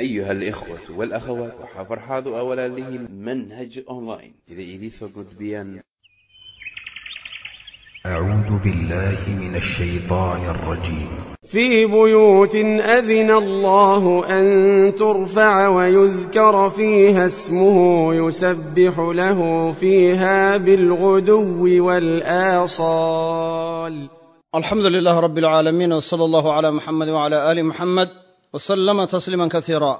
أيها الإخوة والأخوات وحفرحاض أولا له منهج أونلاين إذا إليسو قدبيان أعوذ بالله من الشيطان الرجيم في بيوت أذن الله أن ترفع ويذكر فيها اسمه يسبح له فيها بالغدو والآصال alxamdu lilaah rab alcaalamiin wsala allahu cala muxamed wcala aali muxamed wasalama tasliima kaiira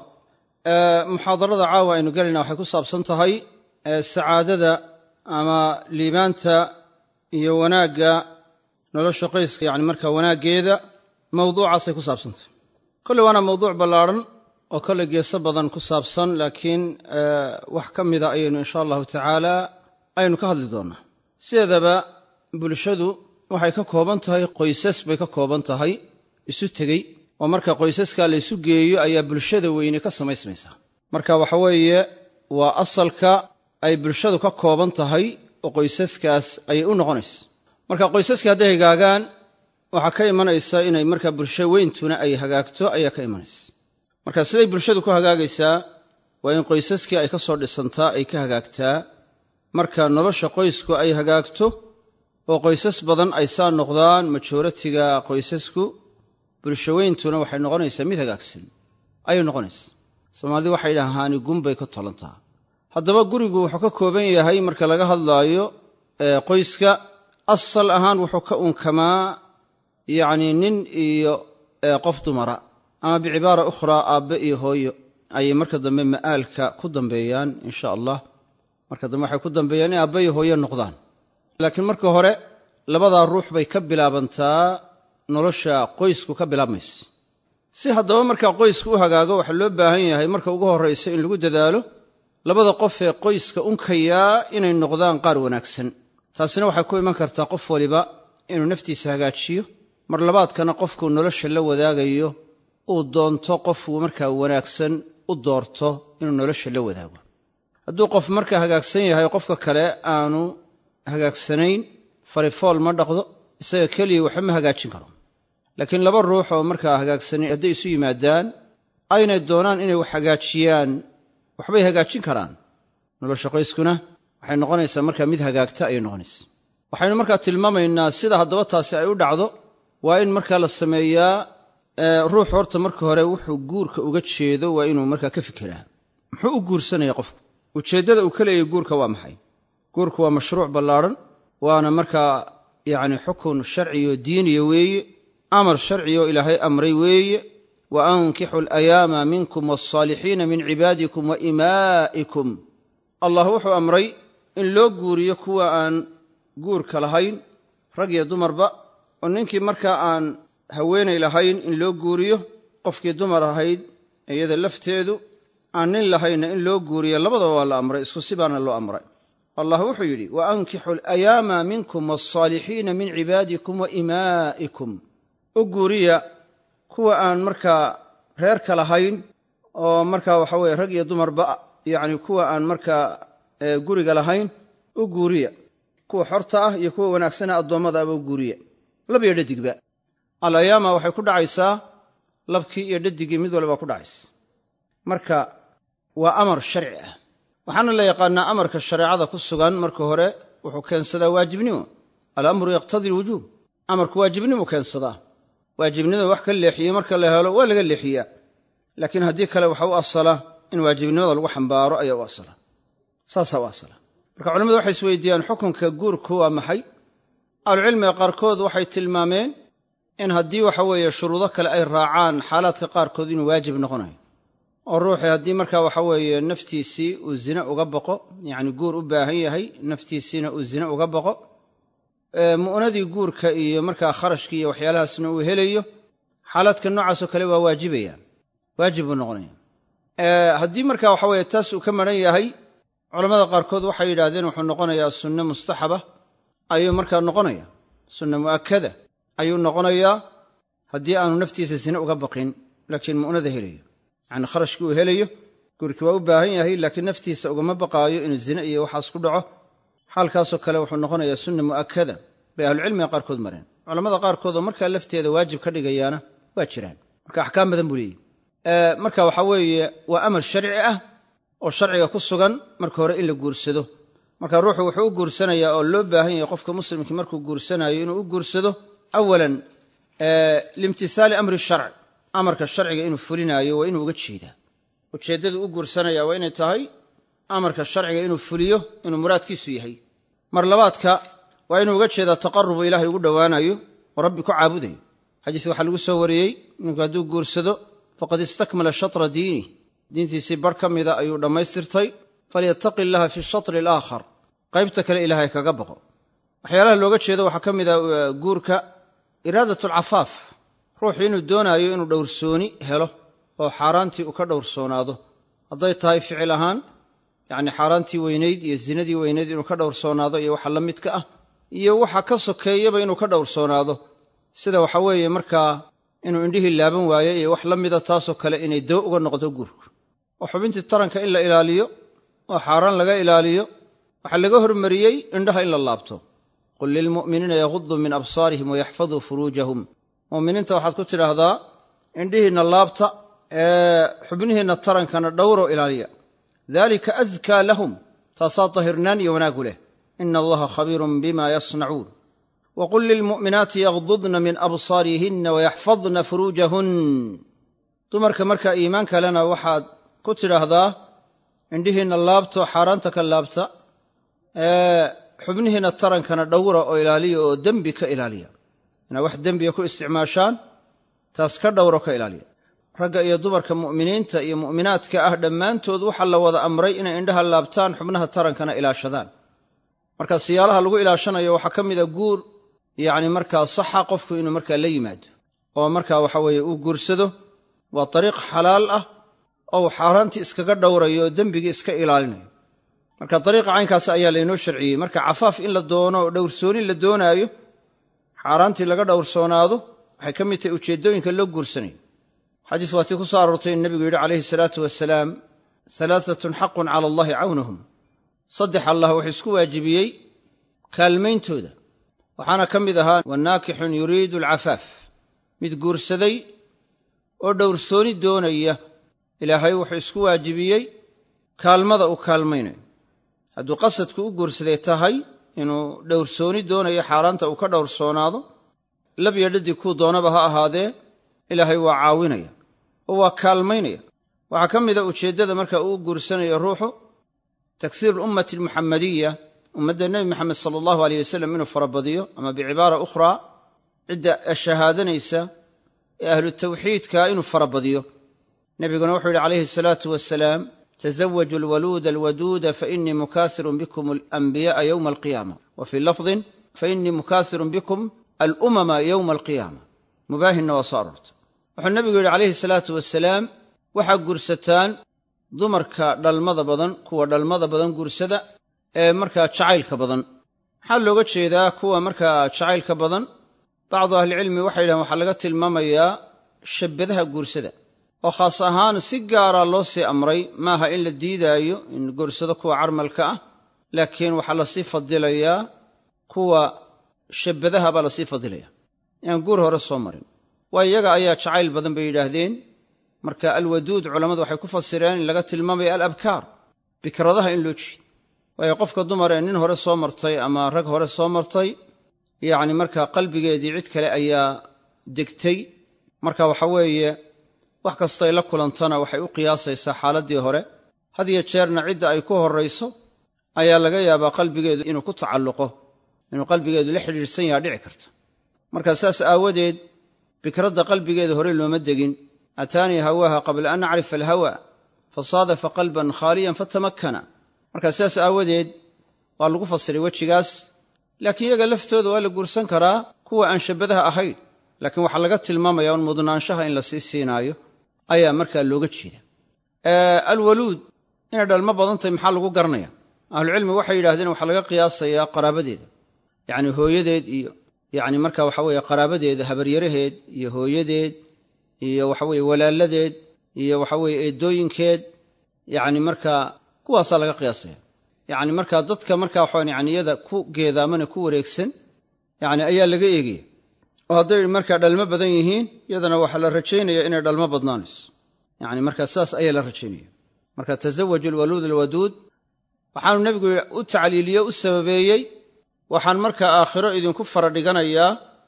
muxaadarada caawa aynu gelayna waxay ku saabsan tahay sacaadada ama liibaanta iyo wanaagga nolosha qoyska yani marka wanaaggeeda mawduucaasay ku saabsan tahay kolley waana mawduuc ballaarhan oo kolley geeso badan ku saabsan laakiin wax ka mida ayaynu insha allahu tacaala aynu ka hadli doonnaa sideedaba bulshadu waxay ka kooban tahay qoysas bay ka kooban tahay isu tegey oo marka qoysaskaa la ysu geeyo ayaa bulshada weyne ka samaysmaysaa marka waxa weeye waa asalka ay bulshadu ka kooban tahay oo qoysaskaas ayay u noqonaysa marka qoysaska hadday hagaagaan waxaa ka imanaysa inay marka bulsho weyntuna ay hagaagto ayaa ka imanaysa marka siday bulshadu ku hagaagaysaa waa in qoysaskii ay ka soo dhisantaa ay ka hagaagtaa marka nolosha qoysku ay hagaagto oo qoysas badan ay saa noqdaan majoratiga qoysasku bulshaweyntuna waxay noqonaysaa mid hagaagsan ayay noqonaysaa soomaalidi waxay dhahaani gunbay ka tolantaa haddaba gurigu wuxuu ka kooban yahay marka laga hadlaayo qoyska asal ahaan wuxuu ka unkamaa yacni nin iyo qof dumara ama bicibaara ukhraa aabbe iyo hooyo ayay marka dambe ma'aalka ku dambeeyaan insha allah marka dambe waxay ku dambeeyaan in aabbe iyo hooyo noqdaan laakiin marka hore labadaa ruux bay ka bilaabantaa nolosha qoysku ka bilaabmaysa si haddaba markaa qoysku u hagaago waxaa loo baahan yahay marka ugu horraysa in lagu dadaalo labada qof ee qoyska unkayaa inay noqdaan qaar wanaagsan taasina waxay ku iman kartaa qof waliba inuu naftiisa hagaajiyo mar labaadkana qofkuu nolosha la wadaagayo uu doonto qofuu markaa wanaagsan u doorto inuu nolosha la wadaago hadduu qof markaa hagaagsan yahay qofka kale aanu hagaagsanayn farifool ma dhaqdo isaga keliya waxba ma hagaajin karo laakiin laba ruux oo markaa hagaagsanayn hadday isu yimaadaan aynay doonaan inay wax hagaajiyaan waxbay hagaajin karaan nolosha qoyskuna waxay noqonaysaa markaa mid hagaagta ayay noqonaysaa waxaynu markaa tilmaamaynaa sida haddaba taasi ay u dhacdo waa in markaa la sameeyaa ruux horta marka hore wuxuu guurka uga jeedo waa inuu markaa ka fikiraa muxuu u guursanaya qofku ujeeddada uu ka leeyahy guurka waa maxay guurku waa mashruuc ballaarhan waana markaa yacni xukun sharciyo diiniya weeye amar sharciyo ilaahay amray weeye wa ankixu alayaama minkum walsaalixiina min cibaadikum wa imaa'ikum allah wuxuu amray in loo guuriyo kuwa aan guurka lahayn rag iyo dumarba oo ninkii markaa aan haweenay lahayn in loo guuriyo qofkii dumar ahayd iyada lafteedu aan nin lahaynna in loo guuriyo labadaba waa la amray isku sibaana loo amray allah wuxuu yidhi wa ankixu alayaama minkum walsaalixiina min cibaadikum wa imaa'ikum u guuriya kuwa aan markaa reerka lahayn oo markaa waxa weye rag iyo dumarba yacni kuwa aan markaa guriga lahayn u guuriya kuwa xorta ah iyo kuwa wanaagsana addoommada aba u guuriya lab iyo dhadigba alayaama waxay ku dhacaysaa labkii iyo dhadigii mid walba ku dhacaysa marka waa amar sharci ah waxaana la yaqaanaa amarka shareecada ku sugan marka hore wuxuu keensadaa waajibnimo alamru yaqtadi alwujuub amarku waajibnimu keensadaa waajibnimada wax ka leexiyey marka la helo waa laga leexiyaa laakiin haddii kale waxa u asala in waajibnimada lagu xambaaro ayaa u asala saasaa u asala marka culamadu waxay isweydiiyaan xukunka guurku waa maxay ahlucilmiga qaarkood waxay tilmaameen in haddii waxa weeye shuruudo kale ay raacaan xaalaadka qaarkood inuu waajib noqonayo oo ruuxii haddii markaa waxa weeye naftiisii uu zine uga baqo yacni guur u baahan yahay naftiisiina uu zine uga baqo mu'nadii guurka iyo markaa kharashkii iyo waxyaalahaasna uu helayo xaalaadka noocaasoo kale waa waajibaya waajib buu noqonaya haddii marka waxa weeye taas uu ka maran yahay culamada qaarkood waxay yidhahdeen wuxuu noqonayaa sunne mustaxaba ayuu markaa noqonaya sunne mu'akada ayuu noqonayaa haddii aanu naftiisa zine uga baqin laakiin mu'nada helayo yacni kharashkii uu helayo guurkii waa u baahan yahay laakiin naftiisa ugama baqaayo inuu zine iyo waxaas ku dhaco xaalkaasoo kale wuxuu noqonayaa sunna mu'akada bay ahlucilmiga qaarkood mareen culamada qaarkood oo markaa lafteeda waajib ka dhigayaana waa jiraan marka axkaam badan buu leeyihi marka waxa weeye waa amar sharci ah oo sharciga ku sugan marka hore in la guursado marka ruuxu wuxuu u guursanayaa oo loo baahan yahay qofka muslimkii markuu guursanayo inuu u guursado awalan liimtihaali amri sharc amarka sharciga inuu fulinaayo waa inuu uga jeedaa ujeeddadu u guursanaya waa inay tahay amarka sharciga inuu fuliyo inuu muraadkiisu yahay mar labaadka waa inuu uga jeedaa taqarubu ilaahay ugu dhowaanayo oo rabbi ku caabudayo xadiis waxaa lagu soo wariyey ninku hadduu guursado faqad istakmala shatra diinih diintiisii bar ka mida ayuu dhammaystirtay falyattaqi illaha fi shatri alaakhar qaybta kale ilaahay kaga baqo waxyaalaha looga jeedo waxaa ka mid a guurka iraadat alcafaaf ruuxu inuu doonaayo inuu dhowrsooni helo oo xaaraantii uu ka dhowrsoonaado hadday tahay ficil ahaan yacni xaaraantii weynayd iyo zinadii weynayd inuu ka dhowrsoonaado iyo waxa la midka ah iyo waxa ka sokeeyaba inuu ka dhowrsoonaado sida waxa weeye markaa inuu indhihii laaban waayo iyo wax la mida taasoo kale inay doo uga noqdo guurku oo xubintii taranka in la ilaaliyo oo xaaraan laga ilaaliyo waxaa laga hormariyey indhaha in la laabto qul lilmu'miniina yaguduu min absaarihim wayaxfaduu furuujahum mu'miniinta waxaad ku tidhaahdaa indhihiinna laabta ee xubnihiinna tarankana dhowro ilaaliya dalika askaa lahum taasaa dahirnaan iyo wanaagu leh ina allaha khabiirun bima yasnacuun waqul lilmu'minaati yagdudna min absaarihinna wayaxfadna furuujahun dumarka markaa iimaan kalena waxaad ku tidhaahdaa indhihiinna laabto xaaraanta ka laabta ee xubnihiinna tarankana dhowra oo ilaaliya oo dembi ka ilaaliya inaa wax dembiga ku isticmaashaan taas ka dhowro ka ilaaliya ragga iyo dumarka mu'miniinta iyo mu'minaadka ah dhammaantood waxaa la wada amray inay indhaha laabtaan xubnaha tarankana ilaashadaan marka siyaalaha lagu ilaashanayo waxaa ka mida guur yacni markaa saxa qofku inuu markaa la yimaado oo markaa waxa weeye uu guursado waa dariiq xalaal ah oo uu xaaraantii iskaga dhowrayo oo dembigii iska ilaalinayo marka dariiqa caynkaas ayaa laynoo sharciyey marka cafaaf in la doono oo dhowrsoonin la doonaayo xaaraantii laga dhowrsoonaado waxay ka mid tahay ujeeddooyinka loo guursanayo xadiis waatii ku soo aroortay in nebigu yidhi calayhi salaatu wasalaam halaatatun xaqun cala allahi cawnahum saddex allah wuxuu isku waajibiyey kaalmayntooda waxaana ka mid ahaa wanaakixun yuriidu alcafaaf mid guursaday oo dhowrsooni doonaya ilaahay wuxuu isku waajibiyey kaalmada uu kaalmaynayo hadduu qasadku u guursaday tahay inuu dhowrsooni doonayo xaaraanta uu ka dhowrsoonaado labyo dhadig kuu doonaba ha ahaadee ilaahay waa caawinaya oo waa kaalmaynaya waxaa ka mida ujeeddada marka uu guursanayo ruuxu taksiir alummati almuxamadiya ummadda nebi maxamed sala allahu aleyh wasalam inuu farabadiyo ama bicibaara ukhraa cidda shahaadanaysa ee ahlu tawxiidka inuu farabadiyo nebiguna wuxuu yidhi calayhi asalaatu wasalaam tزawجوا الولود الودود فإنii mukاثir bkm الأنبiياء yوم القيامة وفي lفظi faإنii mukاثir bkm الأmma yومa القيامة mubaahinna waa soo aroortay wuxuu nebigu yidhi calayhi الsalaaةu wasalaam waxaa guursataan dumarka dhalmada badan kuwa dhalmada badan guursada ee markaa jacaylka badan maxaa looga jeedaa kuwa markaa jacaylka badan bacdu ahlicilmi waxay yidhahen waxaa laga tilmaamayaa shabbadaha guursada oo khaas ahaan si gaara loo sii amray maaha in la diidaayo in guursado kuwa carmalka ah laakiin waxaa lasii fadilayaa kuwa shabbadaha baa lasii fadilaya aan guur hore soo marin waa iyaga ayaa jacayl badan bay yidhaahdeen marka alwaduud culammadu waxay ku fasireen in laga tilmaamaya alabkaar bikradaha in loo jeedo waayo qofka dumar ee nin hore soo martay ama rag hore soo martay yacni markaa qalbigeedii cid kale ayaa degtay marka waxa weeye wax kastay la kulantana waxay u qiyaasaysaa xaaladdii hore had iyo jeerna cidda ay ku horrayso ayaa laga yaabaa qalbigeedu inuu ku tacalluqo inuu qalbigeedu la xidhiidhsan yaha dhici karta marka saas aawadeed bikradda qalbigeeda hore looma degin ataanii hawaaha qabla an acrifa alhawa fasaadafa qalban khaaliyan fatamakkana marka sidaas aawadeed waa lagu fasiray wejigaas laakiin iyaga laftooda waa la guursan karaa kuwa aan shabbadaha ahayn laakiin waxaa laga tilmaamaya un mudnaanshaha in la sii siinaayo ayaa markaa looga jeeda alwaluud inay dhalmo badan tahay maxaa lagu garanaya ahlucilmi waxay yidhahdeen waxaa laga qiyaasayaa qaraabadeeda yacni hooyadeed iyo yacni marka waxa weeye qaraabadeeda habaryaraheed iyo hooyadeed iyo waxaweye walaaladeed iyo waxaweye eedooyinkeed yacni markaa kuwaasaa laga qiyaasaya yacni markaa dadka markaa waxaan yani iyada ku geedaamane ku wareegsan yacni ayaa laga eegaya oo hadday markaa dhalmo badan yihiin iyadana waxaa la rajaynaya inay dhalmo badnaanayso yani markaa saas ayaa la rajaynaya marka tasawaju alwaluud alwaduud waxaanu nebigu u tacliiliye u sababeeyey waxaan markaa aakhiro idinku fara dhiganayaa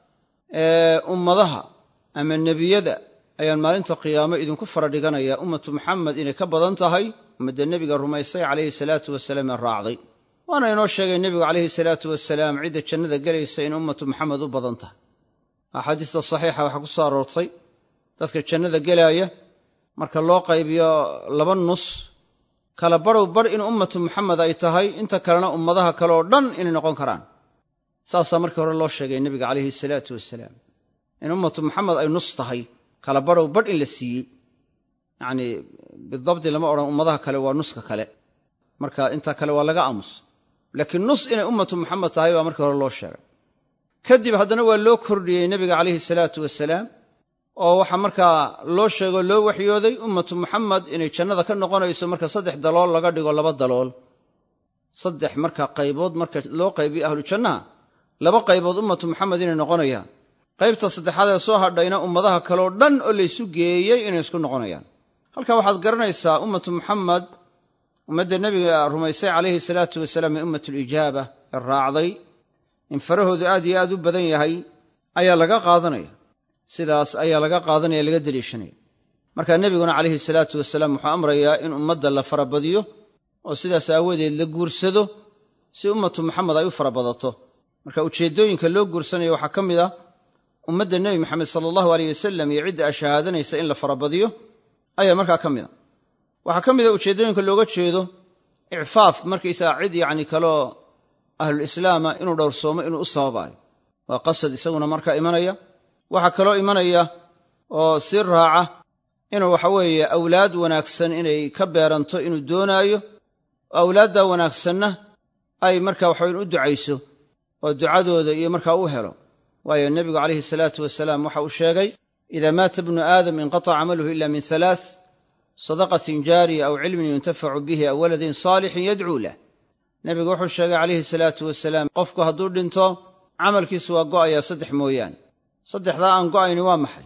ummadaha ama nebiyada ayaan maalinta qiyaamo idinku fara dhiganayaa ummatu maxamed inay ka badan tahay ummadda nebiga rumaysay calayhi salaatu wasalaam ee raacday waana inoo sheegay nebigu calayhi salaatu wasalaam cidda jannada gelaysa in ummatu maxamed u badan tahay axaadiista saxiixa waxaa ku soo aroortay dadka jannada gelaaya marka loo qaybiyo laba nus kala badhow badh in ummatu maxamed ay tahay inta kalena ummadaha kale oo dhan inay noqon karaan saasaa markii hore loo sheegay nebiga calayhi salaatu wasalaam in ummatu maxamed ay nus tahay kala badhow badh in la siiyey yacni bidabdi lama odhan ummadaha kale waa nuska kale marka inta kale waa laga aamus laakiin nus inay ummatu maxamed tahay baa markii hore loo sheegay kadib haddana waa loo kordhiyey nebiga calayhi salaatu wasalaam oo waxaa markaa loo sheego loo waxyooday ummatu muxamed inay jannada ka noqonayso marka saddex dalool laga dhigo laba dalool saddex marka qaybood marka loo qaybiyo ahlu jannaha laba qaybood ummatu muxamed inay noqonayaan qaybta saddexaad ee soo hadhayna ummadaha kaleo dhan oo laysu geeyey inay isku noqonayaan halka waxaad garanaysaa ummatu muxamed ummadda nebiga rumaysay calayhi salaatu wasalaam ee ummatulijaaba ee raacday in farahoodu aad iyo aad u badan yahay ayaa laga qaadanaya sidaas ayaa laga qaadanaya laga deliishanaya marka nebiguna calayhi salaatu wasalaam wuxuu amrayaa in ummadda la farabadiyo oo sidaas aawadeed la guursado si ummatu maxamed ay u farabadato marka ujeeddooyinka loo guursanayo waxaa ka mid ah ummadda nebi maxamed sala allahu aleyh wasalam iyo cidda ashahaadanaysa in la farabadiyo ayaa markaa ka mid a waxaa ka mid a ujeeddooyinka looga jeedo icfaaf markaysaga cid yacni kaloo ahlulislaama inuu dhowrsoomo inuu u sababaayo waa qasad isaguna markaa imanaya waxaa kaloo imanaya oo sii raaca inuu waxa weeye awlaad wanaagsan inay ka beeranto inuu doonaayo oo awlaaddaa wanaagsanna ay marka waxaweyn u ducayso oo ducadooda iyo markaa u helo waayo nebigu calayhi salaatu wasalaam waxa uu sheegay idaa maata bnu aadam inqataca camaluhu ila min halaath sadaqatin jaariya aw cilmin yuntafacu bihi aw waladin saalixin yadcuu lah nebigu wuxuu sheegay calayhi salaatu wasalaam qofku hadduu dhinto camalkiisu waa go'ayaa saddex mooyaane saddexdaa aan go'ayni waa maxay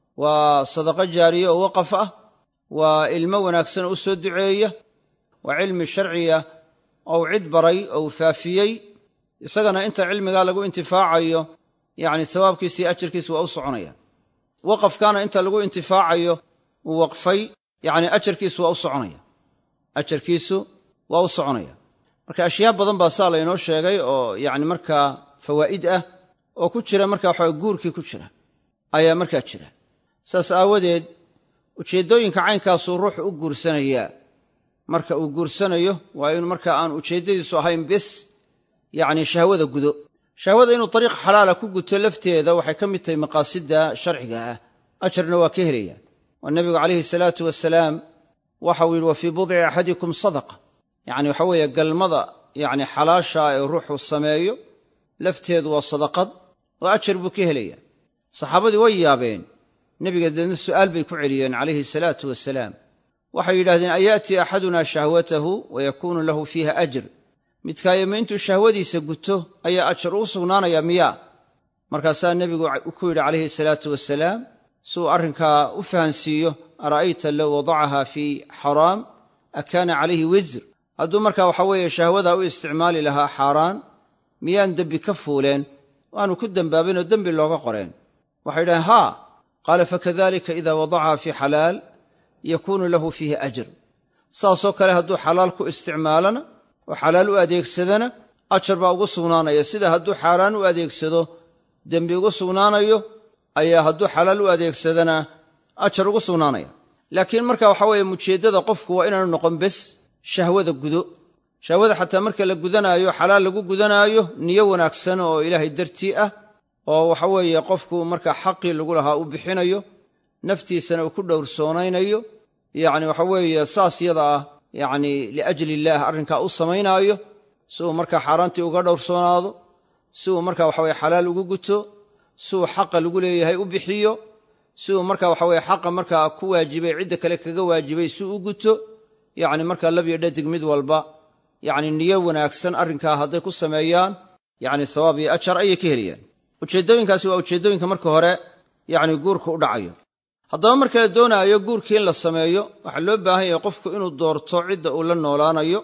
waa sadaqo jaariye oo waqaf ah waa ilmo wanaagsan oo u soo duceeya waa cilmi sharciya ou cid baray ou faafiyey isagana inta cilmigaa lagu intifaacayo yacni sawaabkiisa iyo ajarkiisa waa u soconaya waqafkaana inta lagu intifaacayo uu waqfay yacni ajarkiisu waa u soconaya ajarkiisu waa u soconaya marka ashyaa badan baa saa laynoo sheegay oo yacni markaa fawaa'id ah oo ku jira marka waxaa guurkii ku jira ayaa markaa jira saas aawadeed ujeeddooyinka caynkaasuu ruuxu u guursanayaa marka uu guursanayo waa inu marka aan ujeeddadiisu ahayn bes yacni shahwada gudo shahwada inuu dariiq xalaala ku guto lafteeda waxay ka mid tahay maqaasidda sharciga ah ajarna waa ka helaya oo nebigu calayhi salaatu wasalaam waxau yidhi wa fii budci axadikum sadaqa yacni waxa weeye galmada yacni xalaasha ee ruuxu sameeyo lafteedu waa sadaqad oo ajar buu ka helaya saxaabadii way yaabeen nebiga deedna su'aal bay ku celiyeen calayhi salaatu wasalaam waxay yidhahdeen ayaati axaduna shahwatahu wa yakuunu lahu fiiha ajr midkaayama intuu shahwadiisa guto ayaa ajar uu sugnaanaya miyaa markaasaa nebigu ku yidhi calayhi salaatu wasalaam si uu arrinkaa u fahansiiyo ara'ayta low wadacaha fii xaraam akaana calayhi wisr hadduu markaa waxa weeye shahwadaa u isticmaali lahaa xaaraan miyaan dembi ka fuuleen waanu ku dembaabinoo dembi looga qoreen waxay yidhahdeen haa qaala fakadalika ida wadacaha fii xalaal yakuunu lahu fiihi ajr saasoo kale hadduu xalaal ku isticmaalana oo xalaal u adeegsadana ajar baa ugu sugnaanaya sida hadduu xaaraan u adeegsado dembi ugu sugnaanayo ayaa hadduu xalaal u adeegsadana ajar ugu sugnaanaya laakiin marka waxa weeye mujeeddada qofku waa inaanu noqon bes shahwada gudo shahwada xataa marka la gudanaayo xalaal lagu gudanaayo niyo wanaagsan oo ilaahay dartii ah oo waxa weeye qofku marka xaqii lagu lahaa u bixinayo naftiisana uu ku dhowrsoonaynayo yacni waxa weeye saas yada ah yacni liajli illaah arrinkaa u samaynaayo si uu markaa xaaraantii uga dhowrsoonaado si uu marka waxaweye xalaal ugu guto si uu xaqa lagu leeyahay u bixiyo si uu marka waxaweye xaqa markaa ku waajibay cidda kale kaga waajibay si u guto yacni markaa labyo dhadig mid walba yacni niyo wanaagsan arrinkaa hadday ku sameeyaan yacni sawaab iyo ajar ayay ka helayaan ujeeddooyinkaasi waa ujeeddooyinka marka hore yacni guurka u dhacayo haddaba marka la doonaayo guurkii in la sameeyo waxaa loo baahan yahay qofku inuu doorto cidda uu la noolaanayo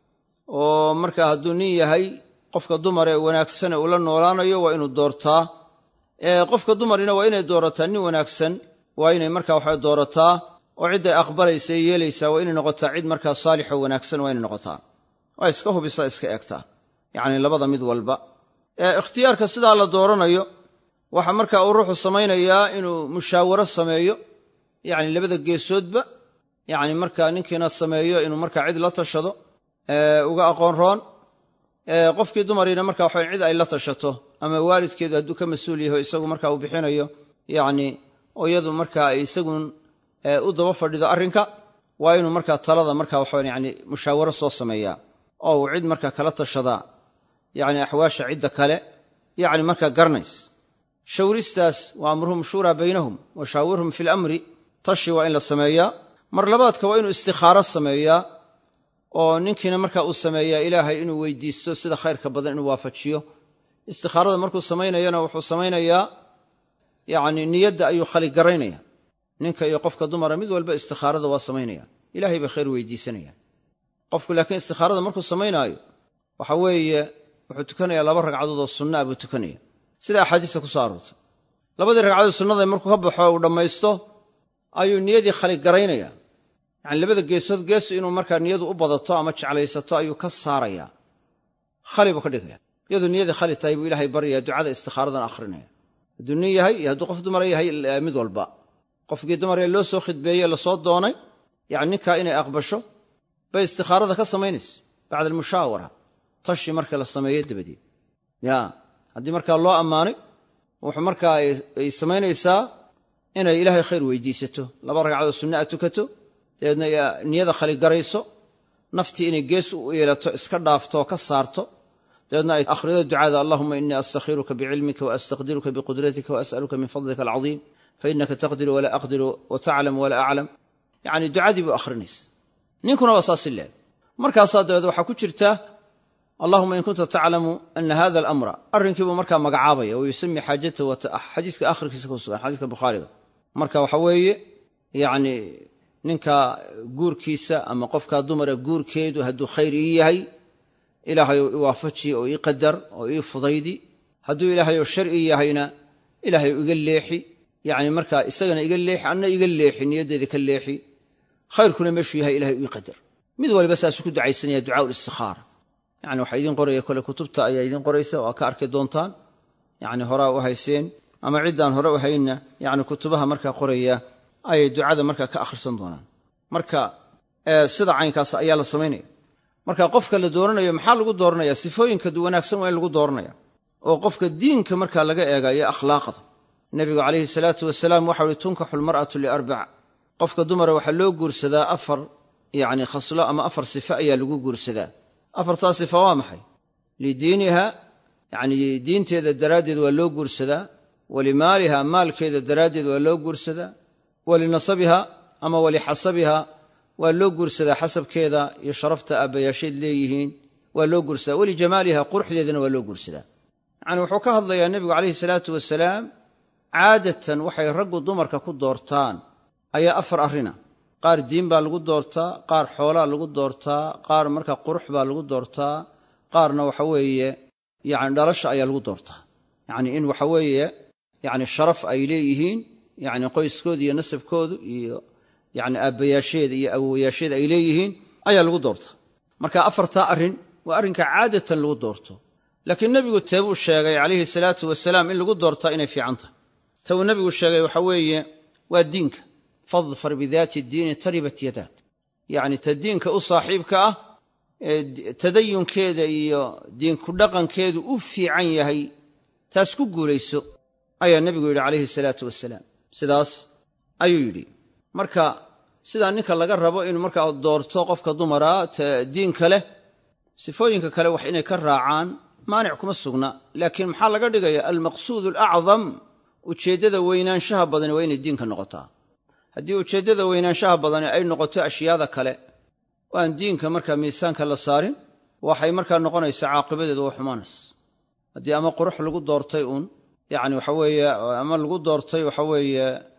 oo markaa hadduu nin yahay qofka dumar ee wanaagsane uu la noolaanayo waa inuu doortaa qofka dumarina waa inay doorataa nin wanaagsan waa inay markaa waxa doorataa oo cidday aqbalaysa ee yeelaysaa waa inay noqotaa cid markaa saalixoo wanaagsan waa inay noqotaa waa iska hubisaa iska eegtaa yacni labada mid walba ikhtiyaarka sidaa la dooranayo waxa markaa uu ruuxu samaynayaa inuu mushaawaro sameeyo yacni labada geesoodba yacni markaa ninkiina sameeyo inuu markaa cid la tashado uga aqoon roon qofkii dumariina marka waxa cid ay la tashato ama waalidkeedu hadduu ka mas-uul yaho isagu marka uu bixinayo yacni oo iyadu markaa ay isagun u daba fadhido arrinka waa inuu markaa talada marka waxawan yani mushaawaro soo sameeyaa oo uu cid markaa kala tashadaa yacni axwaasha cidda kale yacni markaa garanays shawristaas wa amruhum shuuraa baynahum wa shaawirhum fi lamri tashi waa in la sameeyaa mar labaadka waa inuu istikhaaro sameeyaa oo ninkiina marka uu sameeyaa ilaahay inuu weydiisto sida khayrka badan inuu waafajiyo istikhaarada markuu samaynayana wuxuu samaynayaa yacni niyadda ayuu khaligaraynaya ninka iyo qofka dumara mid walba istikhaarada waa samaynayaan ilahay bay khayr weydiisanayaan qofku laakiin istikhaarada markuu samaynaayo waxa weeye wuxuu tukanayaa laba ragcadood oo sunnaa buu tukanaya sida axaadiista ku soo aroortay labadii ragcadood sunnada markuu ka baxo uu dhammaysto ayuu niyadii khaligaraynaya yacani labada geesood geesu inuu markaa niyadu u badato ama jeclaysato ayuu ka saarayaa khali buu ka dhigaya iyaduu niyadii khali tahay buu ilaahay baryaya ducada istikhaaradan akhrinaya hadduu nin yahay iyo hadduu qof dumara yahay mid walba qofkii dumaree loo soo khidbeeye lasoo doonay yani ninkaa inay aqbasho bay istikhaarada ka samaynaysa bacda almushaawara tashi marka la sameeyo dabadeed ya haddii markaa loo ammaanay wuxuu markaa ay samaynaysaa inay ilaahay khayr weydiisato laba ragcadood sunna a tukato dabeedna niyada khaligarayso naftii inay gees u yeelato iska dhaafto oo ka saarto dabeedna ay akhrido ducada allahuma inii astakhiruka bicilmika waastaqdiruka biqudratika waas'aluka min fadlika alcadiim fainaka taqdiru walaa aqdiru wataclam walaa aclam yacni ducadii buu akhrinaysa ninkuna waa saasi leeg markaasaa dabeed waxaa ku jirta allahuma in kunta taclamu ana hada alamra arrinkiibuu markaa magacaabaya wa yusami xaajatahu xadiiska akhirkiisa ku sugan xadiiska bukhaariga marka waxa weeye yacni ninka guurkiisa ama qofka dumara guurkeedu hadduu khayr ii yahay ilaahay oo i waafaji oo ii qadar oo ii fudaydi hadduu ilaahay oo shar ii yahayna ilaahay iga leexi yacni markaa isagana iga leexi anna iga leexi niyaddeeda ka leexi khayrkuna meeshuu yahay ilahay ii qadar mid waliba saasuu ku ducaysanaya ducaa ulistikhaara yani waxaa idiin qoraya kole kutubta ayaa idiin qoraysa oo ka arki doontaan yani horaa u hayseen ama ciddaan hore u haynna yani kutubaha markaa qoraya ayay ducada markaa ka akhrisan doonaan marka sida caynkaas ayaa la samaynaya marka qofka la dooranayo maxaa lagu dooranaya sifooyinka wanaagsan waa in lagu dooranaya oo qofka diinka markaa laga eegayo akhlaaqda nebigu calayhi salaatu wasalaam waxau uhi tunkaxu lmar'atu liarbac qofka dumara waxaa loo guursadaa afar yani khaslo ama afar sifo ayaa lagu guursadaa afartaa sifa waa maxay lidiiniha yani diinteeda daraaddeed waa loo guursadaa walimaaliha maalkeeda daraaddeed waa loo guursadaa walinasabiha ama walixasabiha waa loo guursadaa xasabkeeda iyo sharafta aabbayaasheed leeyihiin waa loo guursadaa walijamaaliha quruxdeedana waa loo guursadaa yani wuxuu ka hadlayaa nebigu calayhi salaatu wasalaam caadatan waxay raggu dumarka ku doortaan ayaa afar arrina qaar diin baa lagu doortaa qaar xoolaa lagu doortaa qaar marka qurux baa lagu doortaa qaarna waxa weeye yani dhalasha ayaa lagu doortaa yani in waxa weeye yani sharaf ay leeyihiin yani qoyskooda iyo nasabkoodu iyo yani aabbayaasheeda iyo awowayaasheeda ay leeyihiin ayaa lagu doortaa marka afartaa arrin waa arrinka caadatan lagu doorto laakiin nebigu teebuu sheegay calayhi salaatu wasalaam in lagu doortaa inay fiican tahay ta uu nebigu sheegay waxa weeye waa diinka fadfar bidaati diini taribat yadaak yacni ta diinka u saaxiibka ah ee tadayunkeeda iyo diinku dhaqankeedu u fiican yahay taas ku guulayso ayaa nebigu yidhi calayhi salaatu wasalaam sidaas ayuu yidhi marka sidaa ninka laga rabo inuu markaa doorto qofka dumara diinka leh sifooyinka kale wax inay ka raacaan maanic kuma sugna laakiin maxaa laga dhigaya almaqsuud alacdam ujeeddada weynaanshaha badani waa inay diinka noqotaa haddii ujeeddada weynaanshaha badani ay noqoto ashyaada kale oo aan diinka markaa miisaanka la saarin waxay markaa noqonaysaa caaqibadeedu waa xumaanays haddii ama qurux lagu doortay uun yacni waxa weeye ama lagu doortay waxa weeye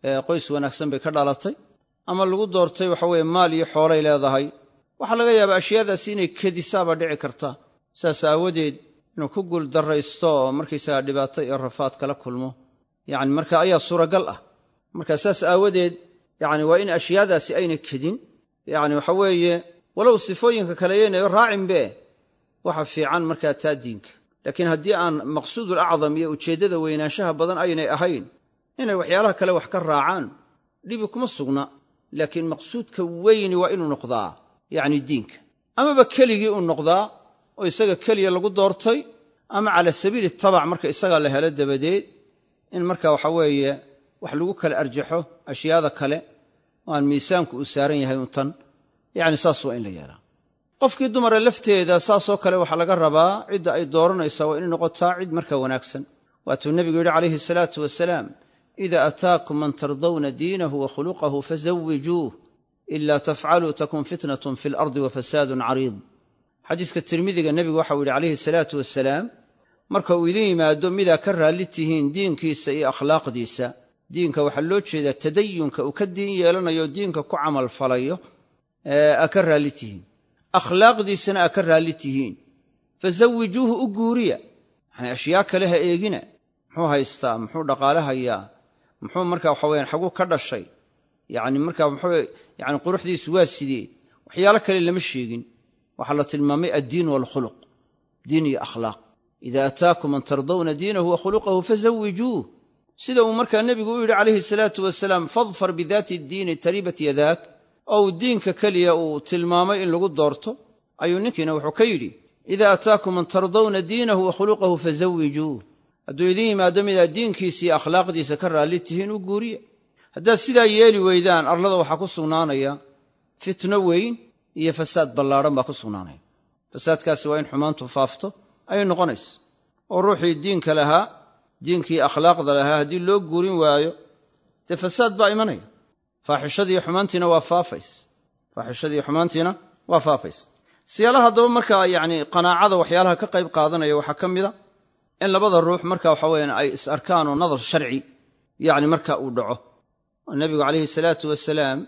qoys wanaagsan bay ka dhalatay ama lagu doortay waxa weeye maal iyo xoolay leedahay waxaa laga yaabaa ashyaadaasi inay kedisaaba dhici karta saas aawadeed inuu ku guul darraysto oo markaysagaa dhibaato iyo rafaad kala kulmo yacni marka ayaa suuragal ah marka saas aawadeed yacni waa in ashyaadaasi ayna kedin yacni waxa weeye walow sifooyinka kale yaynayo raacinbe waxa fiican markaa taa diinka laakiin haddii aan maqsuudul acdam iyo ujeeddada weynaanshaha badan aynay ahayn inay waxyaalaha kale wax ka raacaan dhibi kuma sugna laakiin maqsuudka weyni waa inuu noqdaa yacni diinka amaba keligii uu noqdaa oo isaga keliya lagu doortay ama cala sabiili tabac marka isagaa la helo dabadeed in marka waxa weeye wax lagu kala arjaxo ashyaada kale oo aan miisaanku uu saaran yahay un tan yacni saas waa in la yeelaa qofkii dumara lafteeda saasoo kale waxaa laga rabaa cidda ay dooranaysaa waa inay noqotaa cid marka wanaagsan waatuu nebigu yidhi calayhi salaatu wasalaam ida ataakum man tardawna diinahu wa khuluqahu fazawijuuh ila tafcaluu takun fitnatun fi lardi wa fasaadun cariid xadiiska tirmidiga nebigu waxau yidhi calayhi salaatu wasalaam marka uu idin yimaado midaa ka raalli tihiin diinkiisa iyo akhlaaqdiisa diinka waxaa loo jeedaa tadayunka uu ka diin yeelanayo diinka ku camal falayo aa ka raalli tihiin akhlaaqdiisana aa ka raalli tihiin fazawijuuhu u guuriya yani ashyaa kale ha eegina muxuu haystaa muxuu dhaqaale hayaa muxuu marka waxa weyaan xaguu ka dhashay yani marka muxuu yani quruxdiisu waa sidee waxyaalo kale lama sheegin waxaa la tilmaamay addiin waalkhuluq diin iyo akhlaaq ida ataakum man tardawna diinahu wa khuluqahu fazawijuuh sida uu markaa nebigu u yidhi calayhi salaatu wasalaam fadfar bidaati ddiini taribat yadaak oo uu diinka keliya uu tilmaamay in lagu doorto ayuu ninkiina wuxuu ka yidhi ida ataakum man tardawna diinahu wa khuluqahu fazawijuuh hadduu idin yimaado midaad diinkiisa iyo akhlaaqdiisa ka raalli tihiin u guuriya haddaad sidaa yeeli weydaan arlada waxaa ku sugnaanaya fitno weyn iyo fasaad ballaadhan baa ku sugnaanaya fasaadkaasi waa in xumaantu faafto ayay noqonaysa oo ruuxii diinka lahaa diinkii akhlaaqda lahaa haddii loo guurin waayo dee fasaad baa imanaya faaxishadiiyo xumaantiina waa faafays faaxishadiiyo xumaantiina waa faafays siyaalaha haddaba markaa yacni qanaacada waxyaalaha ka qayb qaadanaya waxaa ka mida in labada ruux marka waxa weyaan ay is arkaan oo nadar sharci yacni marka uu dhaco oo nebigu calayhi salaatu wasalaam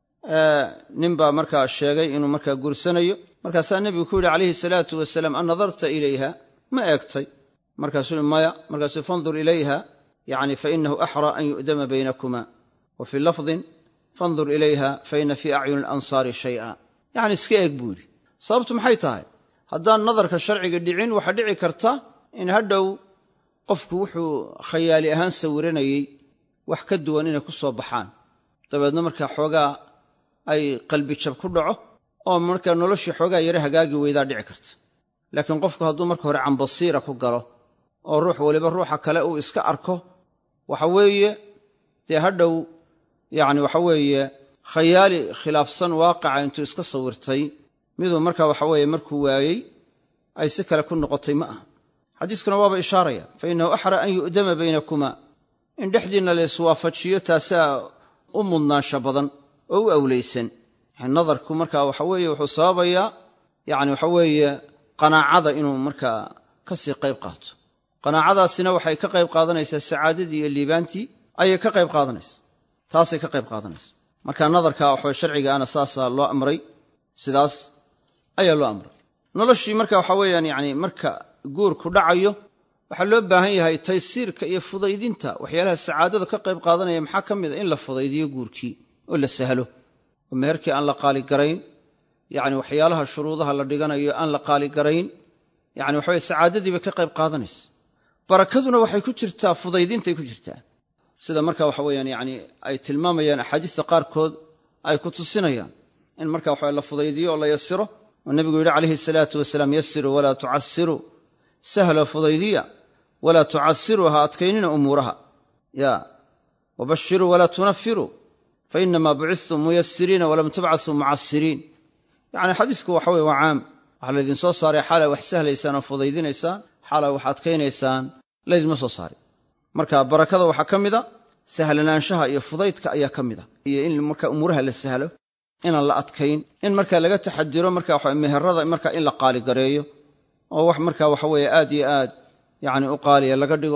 nin baa markaa sheegay inuu markaa guursanayo markaasaa nebigu ku yidhi calayhi salaatu wasalaam an nadarta ilayha ma eegtay markaasuu maya markaasuu fandur ilayha yani fainahu axraa an yu'dama baynakuma wa fii lafdin fandur ilayha faina fii acyuni alansaari shay'a yacni iska eeg buu yidhi sababtu maxay tahay haddaan nadarka sharciga dhicin waxaa dhici karta in hadhow qofku wuxuu khayaali ahaan sawiranayey wax ka duwan inay ku soo baxaan dabeedna markaa xoogaa ay qalbijab ku dhaco oo markaa noloshii xoogaa yare hagaagi weydaa dhici karta laakiin qofku hadduu marka hore cambasiira ku galo oo ruux waliba ruuxa kale uu iska arko waxa weeye dee hadhow yacni waxa weeye khayaali khilaafsan waaqaca intuu iska sawirtay miduu marka waxa weeye markuu waayey ay si kale ku noqotay ma aha xadiiskuna waaba ishaaraya fa innahu axra an yu'dama baynakuma in dhexdiinna la iswaafajiyo taasaa u mudnaansha badan oo u awlaysan yani nadarku marka waxa weeye wuxuu sababayaa yani waxa weeye qanaacada inuu markaa ka sii qayb qaato qanaacadaasina waxay ka qayb qaadanaysaa sacaadadii iyo liibaantii ayay ka qayb qaadanaysa taasay ka qayb qaadanaysa marka nadarka waxawe sharcigaana saasaa loo amray sidaas ayaa loo amray noloshii marka waxa weeyaan yani marka guurku dhacayo waxaa loo baahan yahay taysiirka iyo fudaydinta waxyaalaha sacaadada ka qayb qaadanaya maxaa ka mid a in la fudaydiyo guurkii oo la sahlo oo meherkii aan la qaaligarayn yani waxyaalaha shuruudaha la dhiganayo aan la qaaligarayn yani waxaweye sacaadadii bay ka qayb qaadanaysa barakaduna waxay ku jirtaa fudaydintay ku jirtaa sida marka waxa weyaan yani ay tilmaamayaan axaadiista qaarkood ay ku tusinayaan in marka waxa la fudaydiyo oo la yasiro oo nebigu yidhi calayhi salaatu wasalaam yasiruu walaa tucasiruu sahlo fudaydiya walaa tucasiruu ha adkaynina umuuraha ya wabashiruu walaa tunafiruu fainamaa bucistum muyasiriina walam tubcasuu mucasiriin yani xadiisku waxa weye waa caam waxaa laydin soo saaray xaalaa wax sahlaysaan oo fudaydinaysaan xaalaa wax adkaynaysaan laydinma soo saaray marka barakada waxaa ka mida sahlanaanshaha iyo fudaydka ayaa ka mida iyo in marka umuuraha la sahlo inaan la adkayn in marka laga taxadiro marka waxa meherada marka in la qaaligareeyo oo wax marka waxa weeye aad iyo aad yani u qaaliya laga dhigo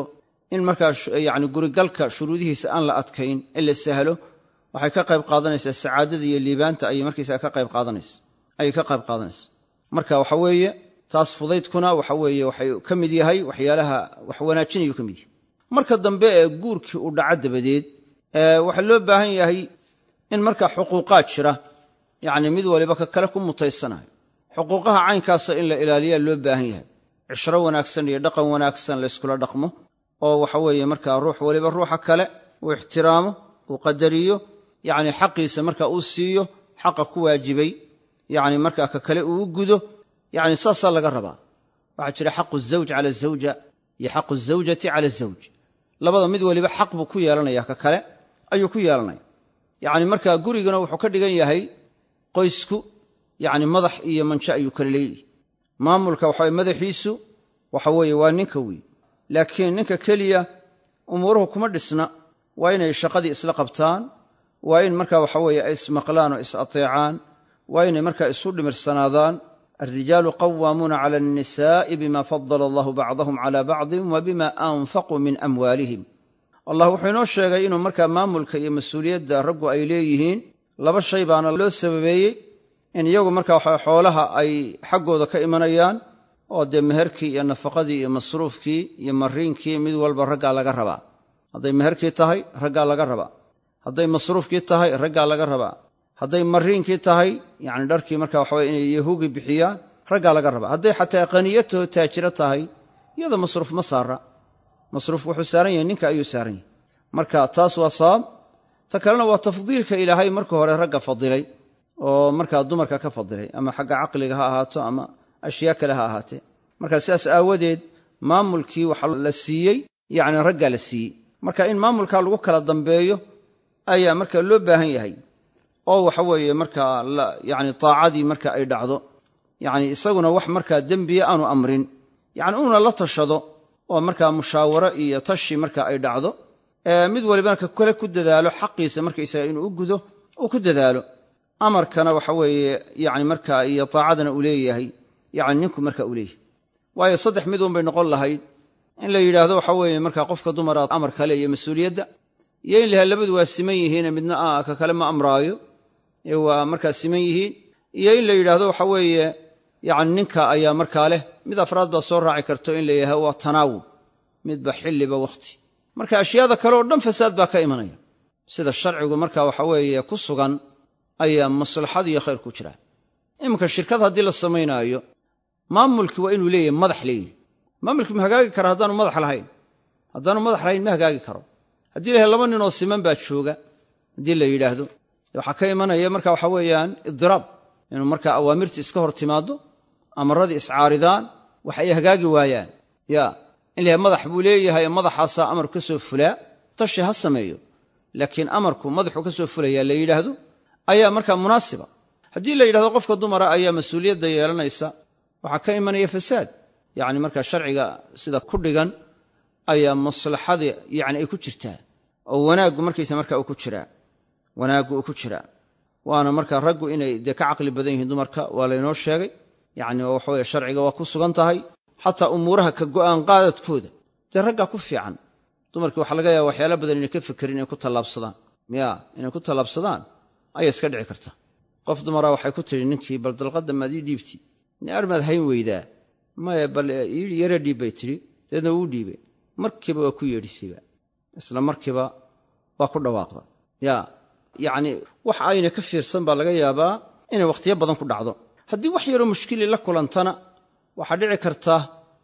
in markaa yani gurigalka shuruudihiisa aan la adkayn in la sahlo waxay ka qayb qaadanaysaa sacaadada iyo liibaanta ayay markaysaga ka qayb qaadanaysa ayay ka qayb qaadanaysa marka waxa weeye taas fudaydkuna waxa weeye waxay ka mid yahay waxyaalaha wax wanaajinayuu ka mid yahay marka dambe ee guurkii uu dhaco dabadeed waxaa loo baahan yahay in markaa xuquuqaad jira yacni mid waliba ka kale ku mutaysanayo xuquuqaha caynkaasa in la ilaaliyaa loo baahan yahay cishro wanaagsan iyo dhaqan wanaagsan layskula dhaqmo oo waxa weeye markaa ruux waliba ruuxa kale uu ixtiraamo uu qadariyo yacni xaqiisa marka uu siiyo xaqa ku waajibay yacni markaa ka kale uu u gudo yacni saasaa laga rabaa waxaa jira xaqu zawj cala zawja iyo xaqu zawjati cala zawj labada mid waliba xaq buu ku yeelanaya ka kale ayuu ku yeelanaya yacni markaa gurigana wuxuu ka dhigan yahay qoysku yacni madax iyo manjo ayuu kala leeyihi maamulka waxaweye madaxiisu waxa weeye waa ninka wey laakiin ninka keliya umuuruhu kuma dhisna waa inay shaqadii isla qabtaan waa in marka waxa weeye ay ismaqlaan oo is ateecaan waa inay markaa isu dhimirsanaadaan alrijaalu qawaamuuna cala annisaa'i bima fadala allahu bacdahum cala bacdin wa bima anfaquu min amwaalihim allah wuxuu inoo sheegay inuu markaa maamulka iyo mas-uuliyadda raggu ay leeyihiin laba shay baana loo sababeeyey in iyagu markaa waxa xoolaha ay xaggooda ka imanayaan oo dee meherkii iyo nafaqadii iyo masruufkii iyo mariinkii mid walba raggaa laga rabaa hadday meherkii tahay raggaa laga rabaa hadday masruufkii tahay raggaa laga rabaa hadday mariinkii tahay yacni dharkii marka waxaweye inay yahuugi bixiyaan raggaa laga rabaa hadday xataa qaniyatoo taajiro tahay iyadoo masruuf ma saara masruuf wuxuu saaran yahay ninka ayuu saaran yahay marka taas waa sabab ta kalena waa tafdiilka ilaahay marka hore ragga fadilay oo markaa dumarka ka fadilay ama xagga caqliga ha ahaato ama ashyaa kale ha ahaatee marka sidaas aawadeed maamulkii waxa la siiyey yacni raggaa la siiyey marka in maamulkaa lagu kala dambeeyo ayaa marka loo baahan yahay oo waxa weeye markaa yani taacadii marka ay dhacdo yani isaguna wax markaa dembiya aanu amrin yani uuna la tashado oo markaa mushaawaro iyo tashi marka ay dhacdo mid walibana ka kale ku dadaalo xaqiisa markaysaga inuu u gudo uu ku dadaalo amarkana waxa weeye yani marka iyo taacadana uu leeyahay yani ninku marka uu leeyahay waayo saddex mid un bay noqon lahayd in la yidhaahdo waxa weeye marka qofka dumara amar kale iyo mas-uuliyadda iyo in laha labadu waa siman yihiine midna ka kale ma amraayo ee waa markaa siman yihiin iyo in la yidhaahdo waxa weeye yani ninka ayaa markaa leh mid afraad baa soo raaci karto in la yidhahdo waa tanaawub midba xilliba wakhti marka ashyaada kale oo dhan fasaad baa ka imanaya sida sharcigu marka waxa weeye ku sugan ayaa maslaxad iyo khayr ku jira iminka shirkad haddii la samaynaayo maamulkii waa inuu leeyahay madax leeyahay maamulkii ma hagaagi kara haddaanu madax lahayn haddaanu madax lahayn ma hagaagi karo haddii lahay laba ninoo siman baa jooga haddii la yidhaahdo waxaa ka imanaya marka waxa weeyaan idiraab inuu markaa awaamirta iska hor timaado amaradii iscaaridaan wax ay hagaagi waayaan ya in lahay madax buu leeyahay madaxaasaa amarku ka soo fulaa tashi ha sameeyo laakiin amarku madaxuu ka soo fulayaa la yidhaahdo ayaa markaa munaasiba haddii la yidhahdo qofka dumara ayaa mas-uuliyadda yeelanaysa waxaa ka imanaya fasaad yacni markaa sharciga sida ku dhigan ayaa maslaxadii yani ay ku jirtaa oo wanaaggu markaysa marka uu ku jiraa wanaaggu uu ku jiraa waana markaa raggu inay dee ka caqli badan yihiin dumarka waa laynoo sheegay yacni oo waxaweye sharciga waa ku sugan tahay xataa umuuraha ka go'aan qaadadkooda dee raggaa ku fiican dumarkii waxaa laga yaaba waxyaala badan inay ka fekerin inay ku tallaabsadaan ya inay ku tallaabsadaan ayaa iska dhici karta qof dumara waxay ku tidhi ninkii bal dalqadda maad ii dhiibti ni armaad hayn weydaa maya bal yara dhiib bay tidhi dabeedna wuu dhiibay markiiba waa ku yeedhisayba isla markiiba waa ku dhawaaqda ya yacni wax ayna ka fiirsan baa laga yaabaa inay wakhtiyo badan ku dhacdo haddii wax yaroo mushkili la kulantana waxaa dhici karta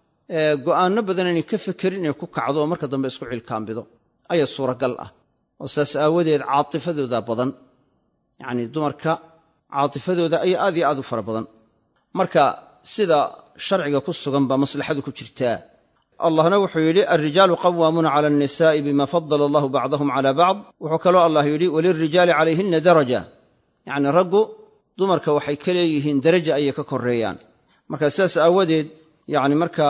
go'aanno badan inay ka fekerin inay ku kacdo oo marka dambe isku cilkaambido ayaa suuragal ah oo saas aawadeed caatifadooda badan yacni dumarka caatifadooda ayaa aad iyo aad u fara badan marka sida sharciga ku sugan baa maslaxadu ku jirtaa allahna wuxuu yidhi alrijaalu qawaamuuna cala annisaa'i bima fadala allahu bacdahum cala bacd wuxuu kaloo allah yidhi walilrijaali calayhina daraja yacni raggu dumarka waxay ka leeyihiin daraja ayay ka koreeyaan marka sidaas aawadeed yacni markaa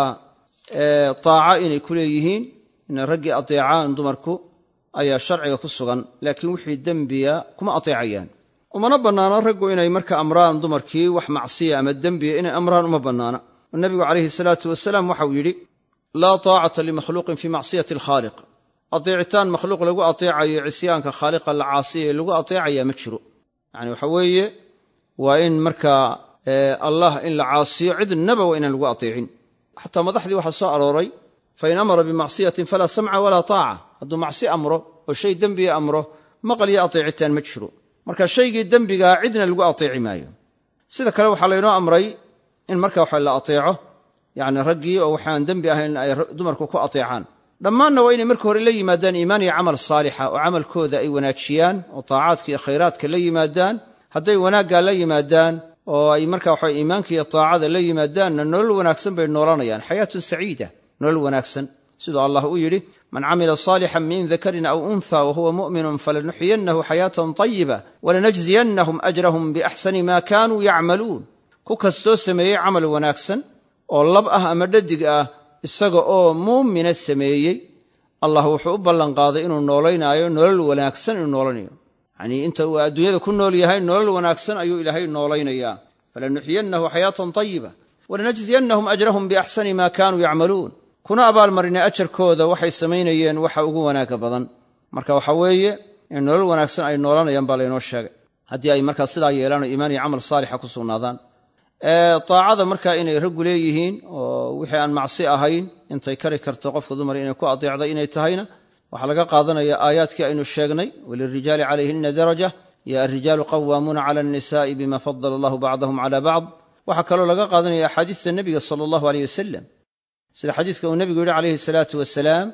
taaca inay ku leeyihiin inay raggii ateecaan dumarku ayaa sharciga ku sugan laakiin wixii dembiya kuma ateecayaan umana bannaana raggu inay marka amraan dumarkii wax macsiya ama dembiya inay amraan uma bannaana oo nebigu calayhi salaatu wasalaam waxau yidhi laa taacata limakhluuqin fii macsiyati alkhaaliq ateecitaan makhluuq lagu ateecayo cisyaanka khaaliqa la caasiya lagu ateecaya ma jiro yani waxa weeye waa in markaa allah in la caasiyo cidnaba waa inaan lagu ateecin xataa madaxdii waxaa soo arooray fain amara bimacsiyatin falaa samca walaa taaca hadduu macsi amro oo shay dembiga amro maqal iyo ateecitaan ma jiro marka shaygii dembigaa cidna lagu ateeci maayo sida kale waxaa laynoo amray in marka waxa la ateeco yani raggii oo waxaan dembi ahayn ay dumarku ku ateecaan dhammaanna waa inay marka hore la yimaadaan iimaan iyo camal saalixa oo camalkooda ay wanaajiyaan oo taacaadka iyo khayraadka la yimaadaan hadday wanaaggaa la yimaadaan oo ay marka waxa iimaanka iyo taacada la yimaadaanna nolol wanaagsan bay noolanayaan xayaatun saciida nolol wanaagsan siduu allah u yidhi man camila saalixan min dakarin aw unha wahuwa mu'minun falanuxyiyannahu xayaatan tayiba walanajziyannahum ajrahum biaxsani ma kanuu yacmaluun ku kastoo sameeyey camal wanaagsan oo lab ah ama dhadig ah isaga oo muumina sameeyey allah wuxuu u ballanqaaday inuu noolaynaayo nolol wanaagsan inuu noolanayo yanii inta uu adduunyada ku nool yahay nolol wanaagsan ayuu ilaahay noolaynayaa falanuxyiyannahu xayaatan tayiba walanajziyannahum ajrahum biaxsani ma kanuu yacmaluun kuna abaalmarinay ajarkooda waxay samaynayeen waxa ugu wanaaga badan marka waxa weeye in nolol wanaagsan ay noolanayaan baa laynoo sheegay haddii ay markaa sidaa yeelaan oo iimaan iyo camal saalixa ku sugnaadaan taacada markaa inay raggu leeyihiin oo wixii aan macsi ahayn intay kari karto qofka dumar inay ku adeecday inay tahayna waxaa laga qaadanaya aayaadkii aynu sheegnay walirijaali calayhina daraja ya arijaalu qawaamuuna cala annisa'i bima fadala allahu bacdahum cala bacd waxaa kaloo laga qaadanaya axaadiista nebiga sala allahu aleyh wasalam sida xadiiska uu nebigu yihi calayhi salaatu wasalaam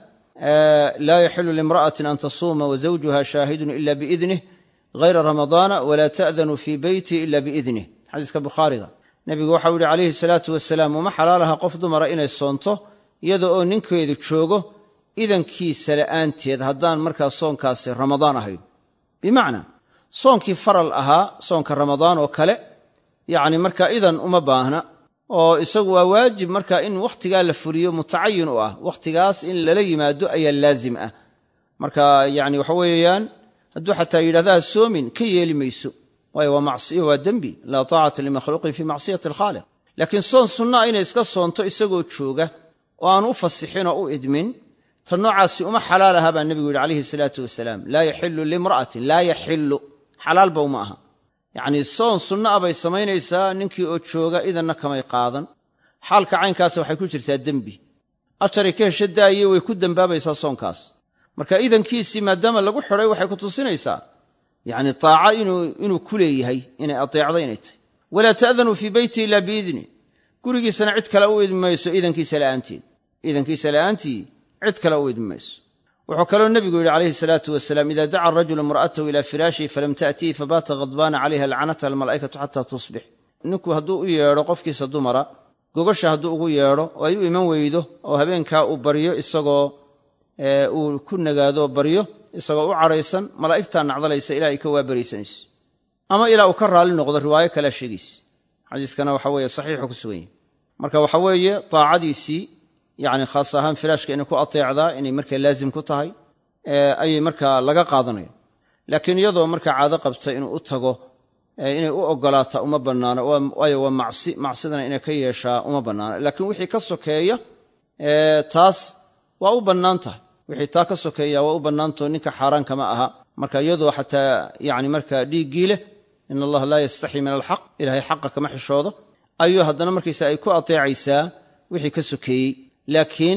laa yaxilu limra'atin an tasuuma wazawjuha shaahidun ila biidnih hayra ramadaana wala ta'danu fii beyti ila biidnih xadiiska bukhaariga nebigu waxau yihi calayhi salaatu wasalaam uma xalaalaha qof dumara inay soonto iyada oo ninkeedu joogo idankiisa la'aanteed haddaan markaa soonkaasi ramadaan ahayn bimacnaa soonkii faral ahaa soonka ramadaan oo kale yacni markaa idan uma baahna oo isagu waa waajib marka in wakhtigaa la fuliyo mutacayin u ah wakhtigaas in lala yimaado ayaa laazim ah marka yani waxa weeyaan hadduu xataa yidhahdaa soomin ka yeeli mayso waayo waa macsiyo waa dembi laa taacata limakhluuqin fii macsiyati alkhaaliq laakiin soon sunnaa inay iska soonto isagoo jooga oo aan u fasixin oo u idmin ta noocaasi uma xalaal aha baa nebigu yidhi calayhi salaatu wasalaam laa yaxilu limra'atin laa yaxilu xalaalba uma aha yacnii soon sunna a bay samaynaysaa ninkii oo jooga idanna kamay qaadan xaalka caynkaasa waxay ku jirtaa dembi ajaray ka hesho daaye way ku dembaabaysaa soonkaas marka idankiisii maadaama lagu xidhay waxay ku tusinaysaa yacni taaca inuu ku leeyahay inay ateecdo inay tahy walaa ta'danuu fii beyti ila biidni gurigiisana cid kale u idmi mayso idankiisa la'aanteed idankiisa la'aantii cid kale u idmi mayso wuxuu kaloo nebigu yidhi calayhi salaatu wasalaam ida daca arajulu imra'atahu ila firaashihi falam ta'tihi fabaata khadbaana calayha lacnatha almalaa'ikatu xataa tusbix ninku hadduu u yeedho qofkiisa dumara gogasha hadduu ugu yeedho oo ay u iman weydo oo habeenkaa uu baryo isagoo uu ku nagaado baryo isagoo u cadhaysan malaa'igtaa nacdalaysa ilaa ay ka waabaraysanayso ama ilaa uu ka raalli noqdo riwaayo kalea sheegaysa xadiiskana waxa weeye saxiixu ku sugan yahy marka waxa weeye taacadiisii yacni khaas ahaan firaashka inay ku ateecdaa inay markaa laazim ku tahay ayay markaa laga qaadanaya laakiin iyadoo markaa caado qabta inuu u tago inay u ogolaataa uma bannaano waayo waa macsi macsidana inay ka yeeshaa uma bannaano laakiin wixii ka sokeeya taas waa u bannaan tahay wixii taa ka sokeeya waa u bannaantao ninka xaaraan kama aha marka iyadoo xataa yani markaa dhiiggii leh in allaha laa yastaxii min alxaq ilahay xaqa kama xishoodo ayuu haddana markaysa ay ku ateecaysaa wixii ka sokeeyey laakiin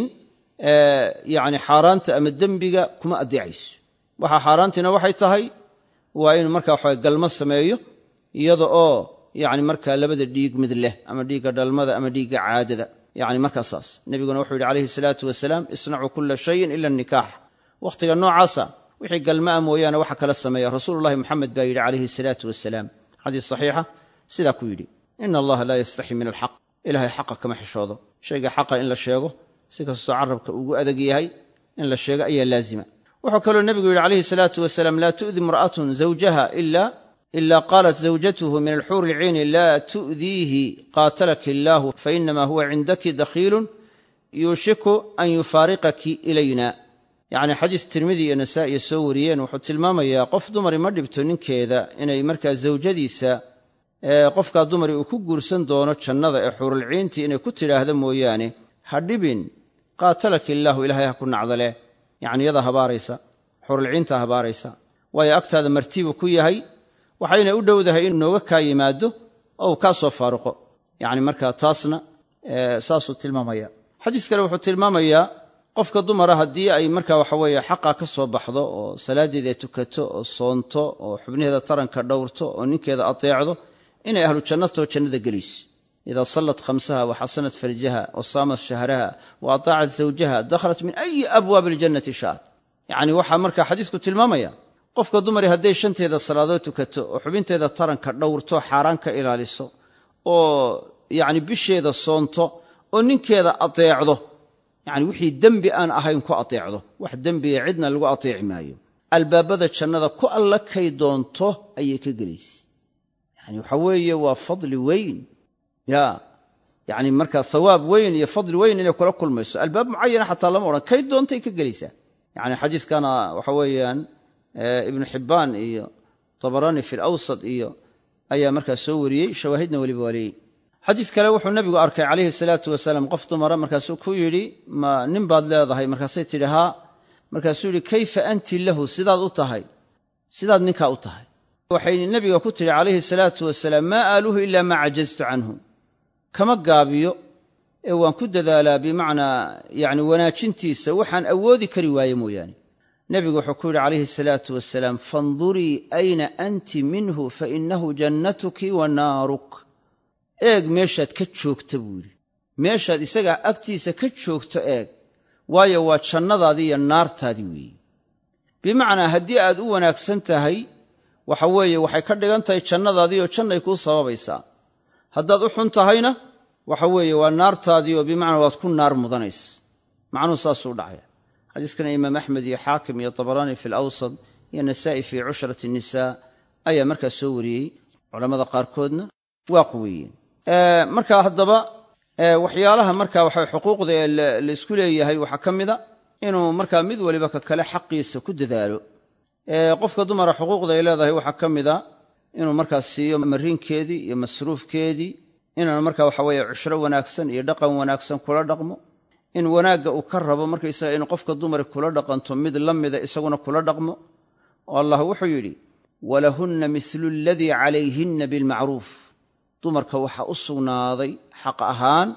yani xaaraanta ama dembiga kuma adeecayso waxa xaaraantiina waxay tahay waa inuu marka waxa galmo sameeyo iyada oo yani markaa labada dhiig mid leh ama dhiigga dhalmada ama dhiigga caadada yani markaa saas nebiguna wuxuu yidhi calayhi salaatu wasalaam isnacuu kula shayin ila nikaax wakhtiga noocaasa wixii galmaa mooyaane waxa kala sameeya rasuululahi moxamed baa yidhi calayhi salaatu wasalaam xadiis saxiixa sidaa ku yidhi ina allaha laa yastaxi min alxaq ilahay xaqa kama xishoodo shayga xaqa in la sheego si kastoo carabka ugu adag yahay in la sheego ayaa laazima wuxuu kaloo nebigu yidhi calayhi salaatu wasalaam laa tu'di imra'atun zawjaha ila qaalat zawjatuhu min alxuuri ilciini laa tu'diihi qaatalaki illaahu fainama huwa cindaki dakhiilun yuushiku an yufaariqaki ilayna yacni xadiis tirmidi iyo nasaa'iya soo wariyeen wuxuu tilmaamayaa qof dumari ma dhibto ninkeeda inay markaa zawjadiisa qofkaa dumari uu ku guursan doono jannada ee xuurulciintii inay ku tidhaahdo mooyaane ha dhibin qaatalaki illaahu ilaahay ha ku nacdaleh yacni yadaa habaaraysa xurulciintaa habaaraysa waayo agtaada martibu ku yahay waxayna u dhowdahay inuu nooga kaa yimaado oo uu kaa soo faaruqo yacni markaa taasna saasuu tilmaamaya xadiis kale wuxuu tilmaamayaa qofka dumara haddii ay marka waxa weeye xaqa ka soo baxdo oo salaaddeeda tukato oo soonto oo xubnaheeda taranka dhowrto oo ninkeeda ateecdo inay ahlu jannatoo jannada gelayso idaa sallat khamsaha wa xasanat farjaha wa saamat shahraha wa ataacat zawjaha dakhalat min ayi abwaabi aljannati sha'at yacni waxaa marka xadiisku tilmaamaya qofka dumari hadday shanteeda salaadood tukato oo xubinteeda taranka dhowrto xaaraan ka ilaaliso oo yacni bisheeda soonto oo ninkeeda ateecdo yacni wixii dembi aan ahayn ku ateecdo wax dembiga cidna lagu ateeci maayo albaabada jannada ku alla kay doonto ayay ka gelaysa yani waxa weeye waa fadli weyn ya yacni markaa hawaab weyn iyo fadli weyn inay kula kulmayso albaab mucayana xataa lama odhan kay doontay ka gelaysaa yani xadiiskana waxa weeyaan ibnu xibbaan iyo tabaraani fi lawsad iyo ayaa markaa soo wariyey shawaahidna weliba waa leeyey xadiis kale wuxuu nabigu arkay calayhi salaatu wasalaam qof dumara markaasuu ku yidhi ma nin baad leedahay markaasay tidhi haa markaasuu yidhi kayfa anti lahu sidaad u tahay sidaad ninkaa u tahay waxay nebiga ku tidhi calayhi salaatu wasalaam maa aaluhu ilaa maa cajaztu canhu kama gaabiyo ee waan ku dadaalaa bimacnaa yani wanaajintiisa waxaan awoodi kari waaye mooyaane nebigu wuxuu ku yidhi calayhi salaatu wasalaam fandurii ayna anti minhu fainahu jannatuki wa naaruk eeg meeshaad ka joogta buu yidhi meeshaad isagaa agtiisa ka joogto eeg waayo waa jannadaadii iyo naartaadii weeye bimacnaa haddii aad u wanaagsan tahay waxa weeye waxay ka dhigan tahay jannadaadii oo jannay kuu sababaysaa haddaad u xun tahayna waxa weeye waa naartaadii oo bimacnaa waad ku naar mudanaysa macnuhu saasuu dhacaya xadiiskana imaam axmed iyo xaakim iyo tabaraani fi lawsad iyo nasaa'i fii cushrati nisaa ayaa markaa soo wariyey culammada qaarkoodna waa quweeyeen marka haddaba waxyaalaha marka waxa xuquuqda ee laysku leeyahay waxaa ka mida inuu markaa mid waliba ka kale xaqiisa ku dadaalo qofka dumara xuquuqda ay leedahay waxaa ka mida inuu markaa siiyo mariinkeedii iyo masruufkeedii inaan marka waxa weeye cushro wanaagsan iyo dhaqan wanaagsan kula dhaqmo in wanaagga uu ka rabo markaysaga inuu qofka dumari kula dhaqanto mid la mida isaguna kula dhaqmo oo allah wuxuu yidhi walahunna mislu aladii calayhinna bilmacruuf dumarka waxaa u sugnaaday xaq ahaan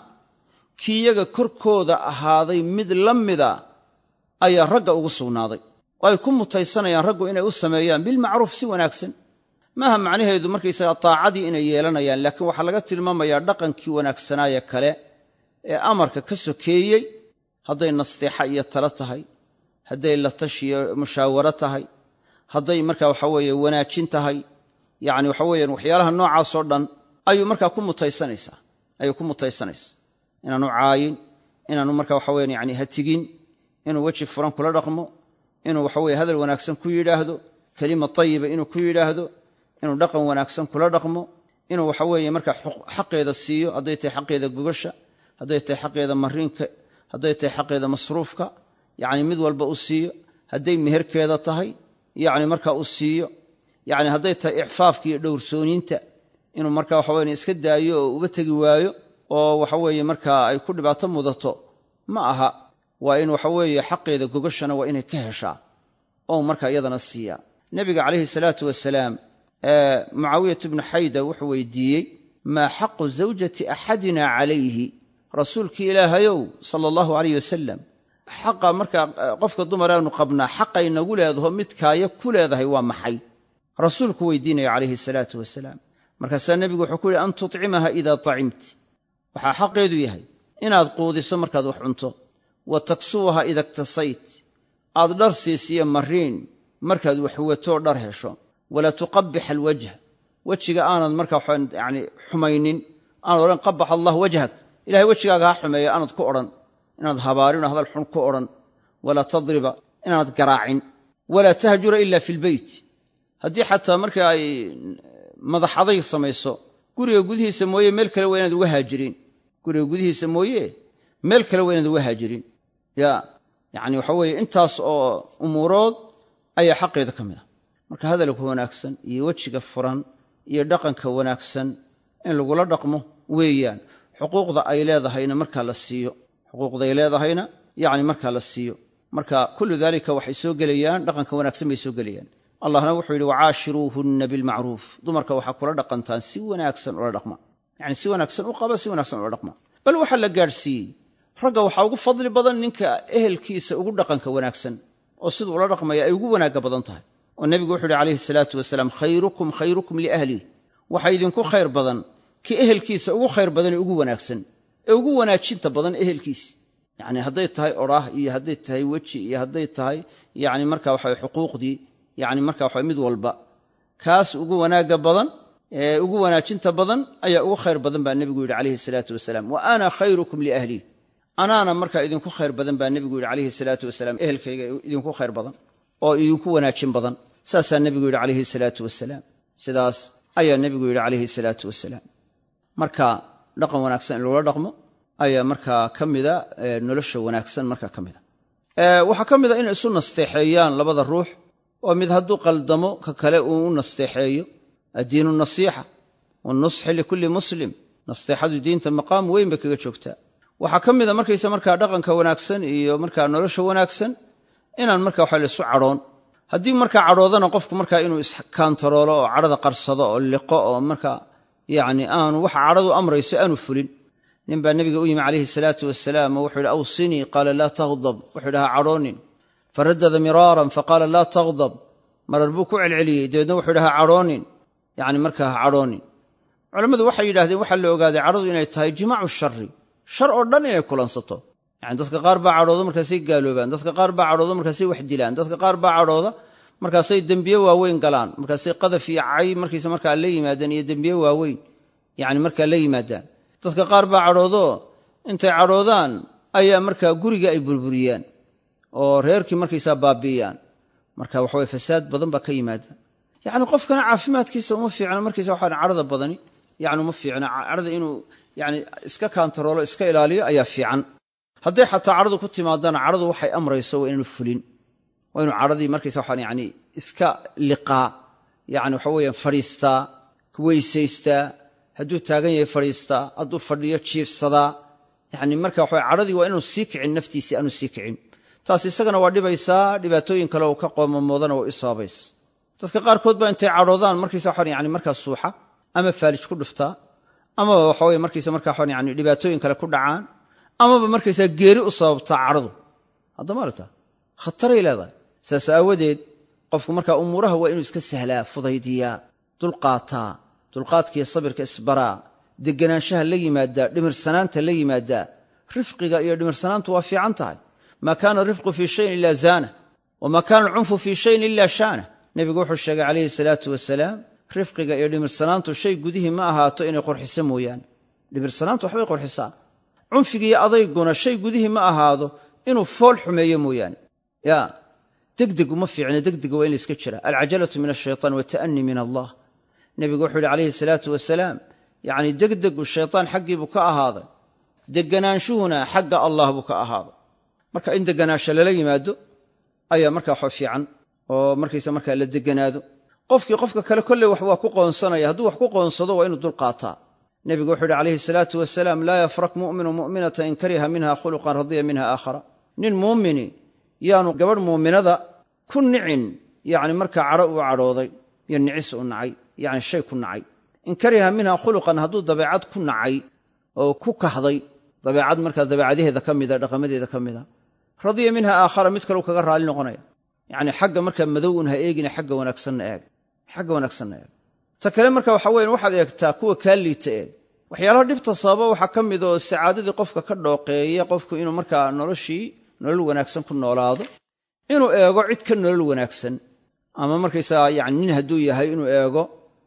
kii yaga korkooda ahaaday mid la mida ayaa ragga ugu sugnaaday oo ay ku mutaysanayaan raggu inay u sameeyaan bilmacruuf si wanaagsan maaha macnaheedu markaysaga taacadii inay yeelanayaan laakiin waxaa laga tilmaamayaa dhaqankii wanaagsanaaye kale ee amarka ka sokeeyey hadday nasteexa iyo talo tahay hadday la tashiyo mushaawaro tahay hadday marka waxa weeye wanaajin tahay yacni waxa weeyaan waxyaalaha noocaasoo dhan ayuu markaa ku mutaysanaysaa ayuu ku mutaysanaysaa inaanu caayin inaanu marka waxa weyan yani hatigin inuu weji furan kula dhaqmo inuu waxa weye hadal wanaagsan ku yidhaahdo kelima tayiba inuu ku yidhaahdo inuu dhaqan wanaagsan kula dhaqmo inuu waxa weeye marka xaqeeda siiyo hadday tahay xaqeeda gogasha hadday tahay xaqeeda mariinka hadday tahay xaqeeda masruufka yacni mid walba u siiyo hadday meherkeeda tahay yacni marka u siiyo yacni hadday tahay icfaafka iyo dhowrsooniinta inuu marka waxa weye iska daayo oo uba tegi waayo oo waxa weeye markaa ay ku dhibaato mudato ma aha waa in waxa weeye xaqeeda gogashana waa inay ka heshaa oo markaa iyadana siiyaa nebiga calayhi salaatu wasalaam mucaawiyat bnu xayda wuxuu weydiiyey maa xaqu zawjati axadina calayhi rasuulkii ilaahayow sala allahu alayh wasalam xaqa markaa qofka dumaraanu qabnaa xaqay nagu leedaho midkaaya ku leedahay waa maxay rasuulku weydiinaya calayhi salaatu wasalaam markaasaa nebigu wuxuu ku yihi an tutcimaha idaa tacimti waxaa xaqeedu yahay inaad quudiso markaad wax cunto wa taksuwaha ida iktasayt aad dhar siisiyo mariin markaad waxwatoo dhar hesho walaa tuqabix alwajh wejiga aanad markaa yani xumaynin aanad odhan qabax allah wajhak ilahay wejigaaga ha xumeeya aanad ku odhan inaad habaarin oo hadal xun ku odhan walaa tadriba inaanad garaacin walaa tahjura ila fi lbeyt haddii xataa marka ay madax adayg samayso guriga gudihiisa mooye meel kale waa inaad uga haajirin guriga gudihiisa mooye meel kale waa inaad uga haajirin ya yacni waxa weeye intaas oo umuurood ayaa xaqeeda ka mid a marka hadalka wanaagsan iyo wejiga furan iyo dhaqanka wanaagsan in lagula dhaqmo weeyaan xuquuqda ay leedahayna markaa la siiyo xuquuqday leedahayna yacni markaa la siiyo marka kullu dalika waxay soo gelayaan dhaqanka wanaagsan bay soo gelayaan allahna wuxuu yidhi wacaashiruuhunna bilmacruuf dumarka waxaa kula dhaqantaan si wanaagsan ula dhaqma yacni si wanaagsan u qaba si wanaagsan ula dhaqma bal waxaa la gaadhsiiyey ragga waxaa ugu fadli badan ninka ehelkiisa ugu dhaqanka wanaagsan oo siduu ula dhaqmaya ay ugu wanaagga badan tahay oo nebigu wuxu uhi calayhi salaatu wasalaam khayrukum khayrukum liahlih waxaa idinku khayr badan ki ehelkiisa ugu khayr badan ee ugu wanaagsan ee ugu wanaajinta badan ehelkiisa yacni hadday tahay odhaah iyo hadday tahay weji iyo hadday tahay yacni marka waxa xuquuqdii yacni marka waxa mid walba kaas ugu wanaagga badan ee ugu wanaajinta badan ayaa ugu khayr badan baa nebigu yidhi calayhi salaatu wasalaam wa ana khayrukum liahlih anaana markaa idinku khayr badan baa nebigu yidhi calayhi salaatu wasalaam ehelkayga idinku khayr badan oo idinku wanaajin badan saasaa nebigu yidhi calayhi salaatu wasalaam sidaas ayaa nebigu yidhi calayhi salaatu wasalaam marka dhaqan wanaagsan in loola dhaqmo ayaa markaa ka mida nolosha wanaagsan markaa ka mida waxaa ka mid a inay isu nasteexeeyaan labada ruux oo mid hadduu qaldamo ka kale uu u nasteexeeyo addiinu nasiixa wanusxi likulli muslim nasteexadu diinta maqaam weyn bay kaga joogtaa waxaa ka mida markaysa markaa dhaqanka wanaagsan iyo markaa nolosha wanaagsan inaan marka waxa laisu cadhoon haddii markaa cadhoodana qofku markaa inuu iskaantaroolo oo cadhada qarsado oo liqo oo markaa yacni aanu waxa cadhadu amrayso aanu fulin nin baa nebiga u yimi calayhi salaatu wasalaam oo wuxuu yidhi awsinii qaala laa taghdab wuxuu yidhi ha cadhoonin faradada miraaran faqaala laa taghdab marar buu ku celceliyey dabeedna wuxuu yidhi ha cadhoonin yacni markaa ha cadhoonin culammadu waxay yidhahdeen waxaa la ogaaday cadhadu inay tahay jimaacu shari shar oo dhan inay kulansato yani dadka qaar baa cadhooda markaasay gaaloobaan dadka qaar baa cadhooda markaasay wax dilaan dadka qaar baa cadhooda markaasay dembiye waaweyn galaan markaasay qadaf iyo cay markiisa markaa la yimaadaan iyo dembiye waaweyn yani markaa la yimaadaan dadka qaar baa cadhoodoo intay cadhoodaan ayaa markaa guriga ay burburiyaan oo reerkii markaysaa baabi'iyaan marka waxaweye fasaad badan baa ka yimaada yacni qofkana caafimaadkiisa uma fiicna markiisa waxaa cadhada badani yani uma fiicna cadhada inuu yani iska kaantaroolo iska ilaaliyo ayaa fiican hadday xataa cadhadu ku timaadana cadhadu waxay amrayso waa inaanu fulin waa inuu cadhadii markaysa waxaan yani iska liqaa yani waxa weeyaan fadhiistaa weysaystaa hadduu taagan yahay fadhiistaa hadduu fadhiyo jiifsadaa yani marka waxa cadhadii waa inaanu sii kicin naftiisii aanu sii kicin taas isagana waa dhibaysaa dhibaatooyin kale oo ka qoomamoodana waa isaabays dadka qaarkood baa intay cadhoodaan markaysa waxaan yani markaa suuxa ama faalij ku dhuftaa amaba waxaweye markaysa markaa waxaan yani dhibaatooyin kale ku dhacaan amaba markaysaa geeri u sababtaa cadhadu haddama aragta khataray leedahay saas aawadeed qofku markaa umuuraha waa inuu iska sahlaa fudaydiyaa dulqaataa dulqaadkiiyo sabirka isbaraa deganaanshaha la yimaadaa dhimirsanaanta la yimaadaa rifqiga iyo dhimirsanaantu waa fiican tahay maa kaana rifqu fii shayin ila zaana wamaa kaana alcunfu fii shayin ila shaana nebigu wuxuu sheegay calayhi salaatu wasalaam rifqiga iyo dhimirsanaantu shay gudihii ma ahaato inay qurxiso mooyaane dhimirsanaantu waxbay qurxisaa cunfigiiyo adayguna shay gudihii ma ahaado inuu fool xumeeyo mooyaane ya degdegu ma fiicna degdega waa in layska jira alcajalatu min ashaytaan wata'ni min allah nebigu wuxuu yihi calayhi salaatu wasalaam yacni degdegu shaytaan xaggii buu ka ahaaday deganaanshuhuna xagga allah buu ka ahaaday marka in deganaansho lala yimaado ayaa markaa wax fiican oo markaysa markaa la deganaado qofkii qofka kale kolley wax waa ku qoonsanaya hadduu wax ku qoonsado waa inuu dulqaataa nebigu wuxuu yihi calayhi salaatu wasalaam laa yafrak mu'minu mu'minata in kariha minha khuluqan radiya minha aakhara nin muumini yaanu gabadh muuminada ku nicin yacni markaa cadho uu cadhooday iyo nicis u nacay yacni shay ku nacay in kariha minha khuluqan hadduu dabeecad ku nacay oo ku kahday dabeecad markaa dabeecadaheeda ka mida dhaqamadeeda ka mida radiya minha aakhara mid kaleu kaga raali noqonaya yacni xagga markaa madowun ha eegina xagga wanaagsanna eeg xagga wanaagsanna eeg ta kale marka waxa weyan waxaad eegtaa kuwa kaa liita eeg waxyaalaha dhibta sababa waxaa ka mid oo sacaadadii qofka ka dhooqeeya qofku inuu markaa noloshii nolol wanaagsan ku noolaado inuu eego cid ka nolol wanaagsan ama markaysaga yani nin hadduu yahay inuu eego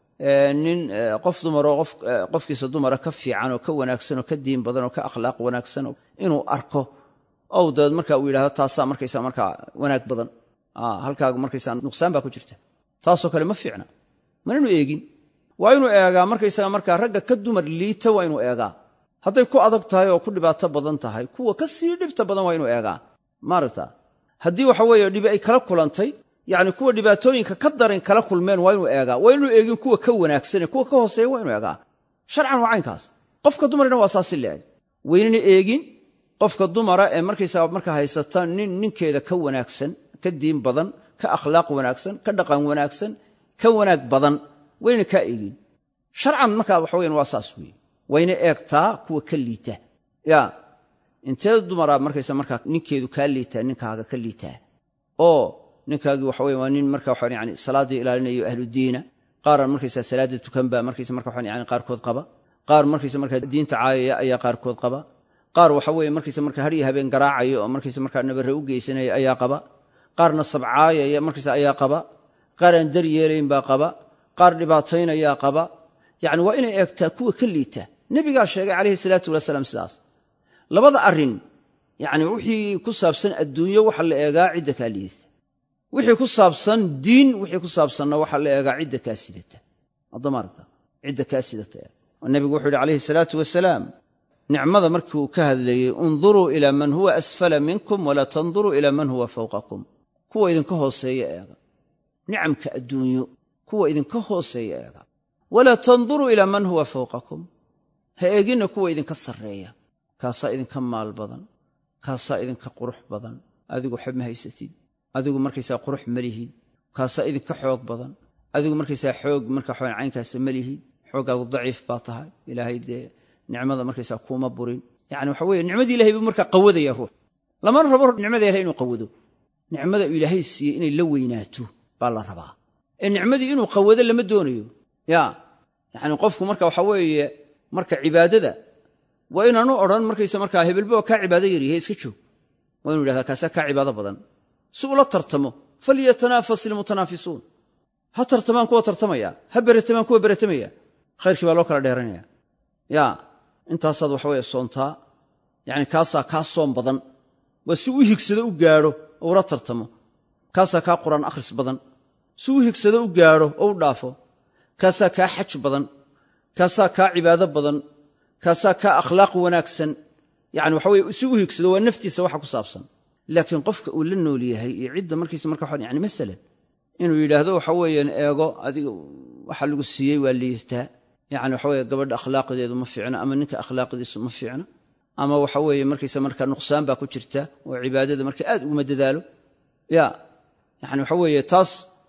nin qof dumaroo qofkiisa dumara ka fiican oo ka wanaagsan oo ka diin badan oo ka akhlaaq wanaagsan inuu arko ow dabeed marka uu yidhahdo taasaa markaysa markaa wanaag badan halkaaga markaysa nuqsaan baa ku jirta taasoo kale ma fiicna mananu eegin waa inuu eegaa markaysaga markaa ragga ka dumar liita waa inuu eegaa hadday ku adag tahay oo ku dhibaato badan tahay kuwa ka sii dhibta badan waa inuu eegaa maaragta haddii waxa weeye dhibi ay kala kulantay yacni kuwa dhibaatooyinka ka daran kala kulmeen waa inuu eegaa waa inuu eegin kuwa ka wanaagsanee kuwa ka hooseeya waa inuu eegaa sharcan waa caynkaas qofka dumarina waa saasi leeg waynana eegin qofka dumara ee markaysaa marka haysata nin ninkeeda ka wanaagsan ka diin badan ka akhlaaq wanaagsan ka dhaqan wanaagsan ka wanaag badan wayna kaa eegin sharcan markaa waxa weyan waa saas weeye wayna eegtaa kuwa ka liita ya intee dumara markaysa markaa ninkeedu kaa liitaa ninkaaga ka liitaa oo ninkaagii waxa weye waa nin marka waxa yani salaaddii ilaalinayo ahludiina qaaran markaysa salaada tukanba markaysa marka waxa yani qaarkood qaba qaar markaysa markaa diinta caayaya ayaa qaarkood qaba qaar waxa weeye markaysa marka hadhiyo habeen garaacaya oo markaysa markaa nabare u geysanaya ayaa qaba qaarna sabcaayaya markaysa ayaa qaba qaar aan dar yeelayn baa qaba qaar dhibaataynayaa qaba yacni waa inay eegtaa kuwa ka liita nebigaa sheegay calayhi salaatu wasalaam sidaas labada arrin yacni wixii ku saabsan adduunyo waxa la eegaa cidda kaa liidata wixii ku saabsan diin wixii ku saabsanna waxaa la eegaa cidda kaa sidata adamaaragta cidda kaa sidata eeg oo nebigu wuxuu yidhi calayhi salaatu wasalaam nicmada markii uu ka hadlayey unduruu ilaa man huwa asfala minkum walaa tanduruu ilaa man huwa fawqakum kuwa idinka hooseeya eega nicamka adduunyo kuwa idinka hooseeya eega walaa tanduruu ilaa man huwa fawqakum ha eeginna kuwa idinka sarreeya kaasaa idinka maal badan kaasaa idinka qurux badan adigu xeb ma haysatid adigu markaysaa qurux ma lihid kaasaa idinka xoog badan adigu markaysaa xoog marka xoogan caynkaasa ma lihid xooggaagu daciif baa tahay ilaahay dee nicmada markaysaa kuuma burin yani waxa weye nicmadii ilahay buu markaa qawadaya ruux lamana rabo nicmada ilahay inuu qawado nicmada uu ilaahay siiyey inay la weynaato baa la rabaa ee nicmadii inuu qawado lama doonayo ya yani qofku marka waxa weeye marka cibaadada waa inaanu odhan markaysa markaa hebelba waa kaa cibaado yaryahay iska joog waa inu yidhahdaa kaasaa kaa cibaado badan si ula tartamo falyatanafas ilmutanaafisuun ha tartamaan kuwa tartamaya ha beratamaan kuwa beratamaya khayrkii baa loo kala dheeranaya ya intaasaad waxa weye soontaa yani kaasaa kaa soom badan waa si u higsado u gaadho oo ula tartamo kaasaa kaa qur'aan akhris badan si u higsado u gaadho oo u dhaafo kaasaa kaa xaj badan kaasaa kaa cibaado badan kaasaa kaa akhlaaq wanaagsan yani waxa weye si u higsado waa naftiisa waxa ku saabsan laakiin qofka uu la nool yahay iyo cidda markiisa marka waxaan yani masalan inuu yidhaahdo waxa weeyaan eego adiga waxa lagu siiyey waa liistaa yani waxa weye gabadha akhlaaqdeedu ma fiicna ama ninka akhlaaqdiisu ma fiicna ama waxa weeye markaysa marka nuqsaan baa ku jirta oo cibaadada marka aad uguma dadaalo ya yani waxa weeye taas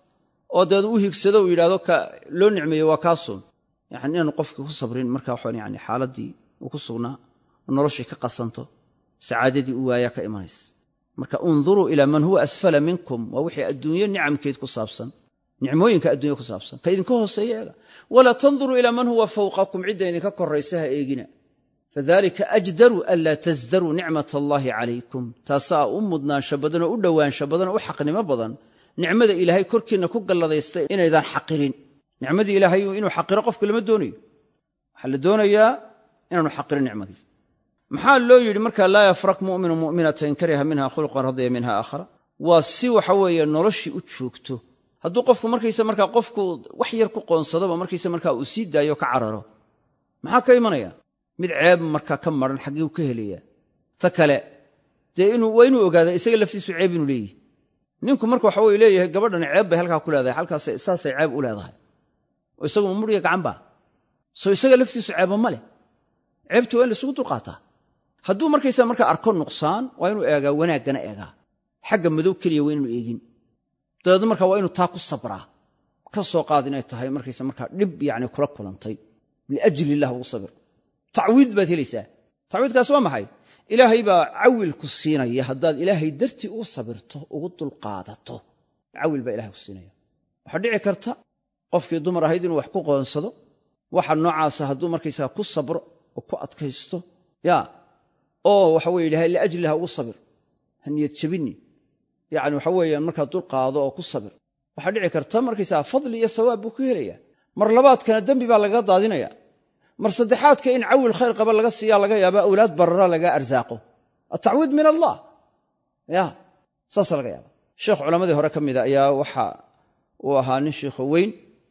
oo deed u higsado uu yidhahdo ka loo nicmeeyo waa kaasun yani inaanu qofka ku sabrin marka waxaan yani xaaladii uu ku sugnaa oo noloshii ka qasanto sacaadadii u waayaa ka imanaysa marka unduruu ilaa man huwa asfala minkum waa wixii adduunyo nicamkeed ku saabsan nicmooyinka addunya ku saabsan ka idinka hooseeya eega walaa tanduruu ilaa man huwa fawqakum cidda idinka koraysa ha eegina fadalika ajdaru anlaa tasdaruu nicmat allaahi calaykum taasaa u mudnaansho badan oo u dhowaansho badan oo u xaqnimo badan nicmada ilaahay korkiinna ku galladaystay inaydaan xaqirin nicmadii ilaahay inuu xaqiro qofka lama doonayo waxaa la doonayaa inaanu xaqirin nicmadii maxaa loo yidhi marka laa yafrak muminu muminata in kariha minha khulqan radiya minha aakhara waa si waxa weeye noloshii u joogto hadduu qofku markaysa markaa qofku wax yar ku qoonsadoba markaysa markaa uu sii daayo ka cararo maxaa ka imanaya mid ceeb markaa ka maran xaggii u ka helaya ta kale dee waa inuu ogaada isaga laftiisu ceeb inuu leeyahy ninku marka waxa weye leeyahay gabadhani ceeb bay halkaa ku leedahay halkaas saasay ceeb u leedahay oo isagu mudhiga gacanba soo isaga laftiisu ceeba ma leh ceebti waa in laisugu dulqaataa hadduu markaysa markaa arko nuqsaan waa inuu eegaa wanaaggana eegaa xagga madow keliya waa inuu eegin dabeedna markaa waa inuu taa ku sabraa ka soo qaad inay tahay markaysa markaa dhib yani kula kulantay liajli illah ugu sabir tacwiid baad helaysaa tacwiidkaas waa maxay ilaahay baa cawil ku siinaya haddaad ilaahay dartii ugu sabirto ugu dulqaadato cawil baa ilahay ku siinaya waxaa dhici karta qofkii dumar ahayd inuu wax ku qoonsado waxa noocaasa hadduu markaysaa ku sabro oo ku adkaysto ya oo waxa weye ilahay liajliha ugu sabir ha niyad jabini yani waxa weeyaan markaa dulqaado oo ku sabir waxaa dhici karta markaysaa fadli iyo sawaab buu ku helaya mar labaadkana dembi baa lagaga daadinaya mar saddexaadka in cawil khayr qaba laga siiya laga yaaba awlaad barara laga arsaaqo atacwiid min allah ya saasa laga yaaba sheekh culammadii hore ka mida ayaa waxa uu ahaa nin shiikho weyn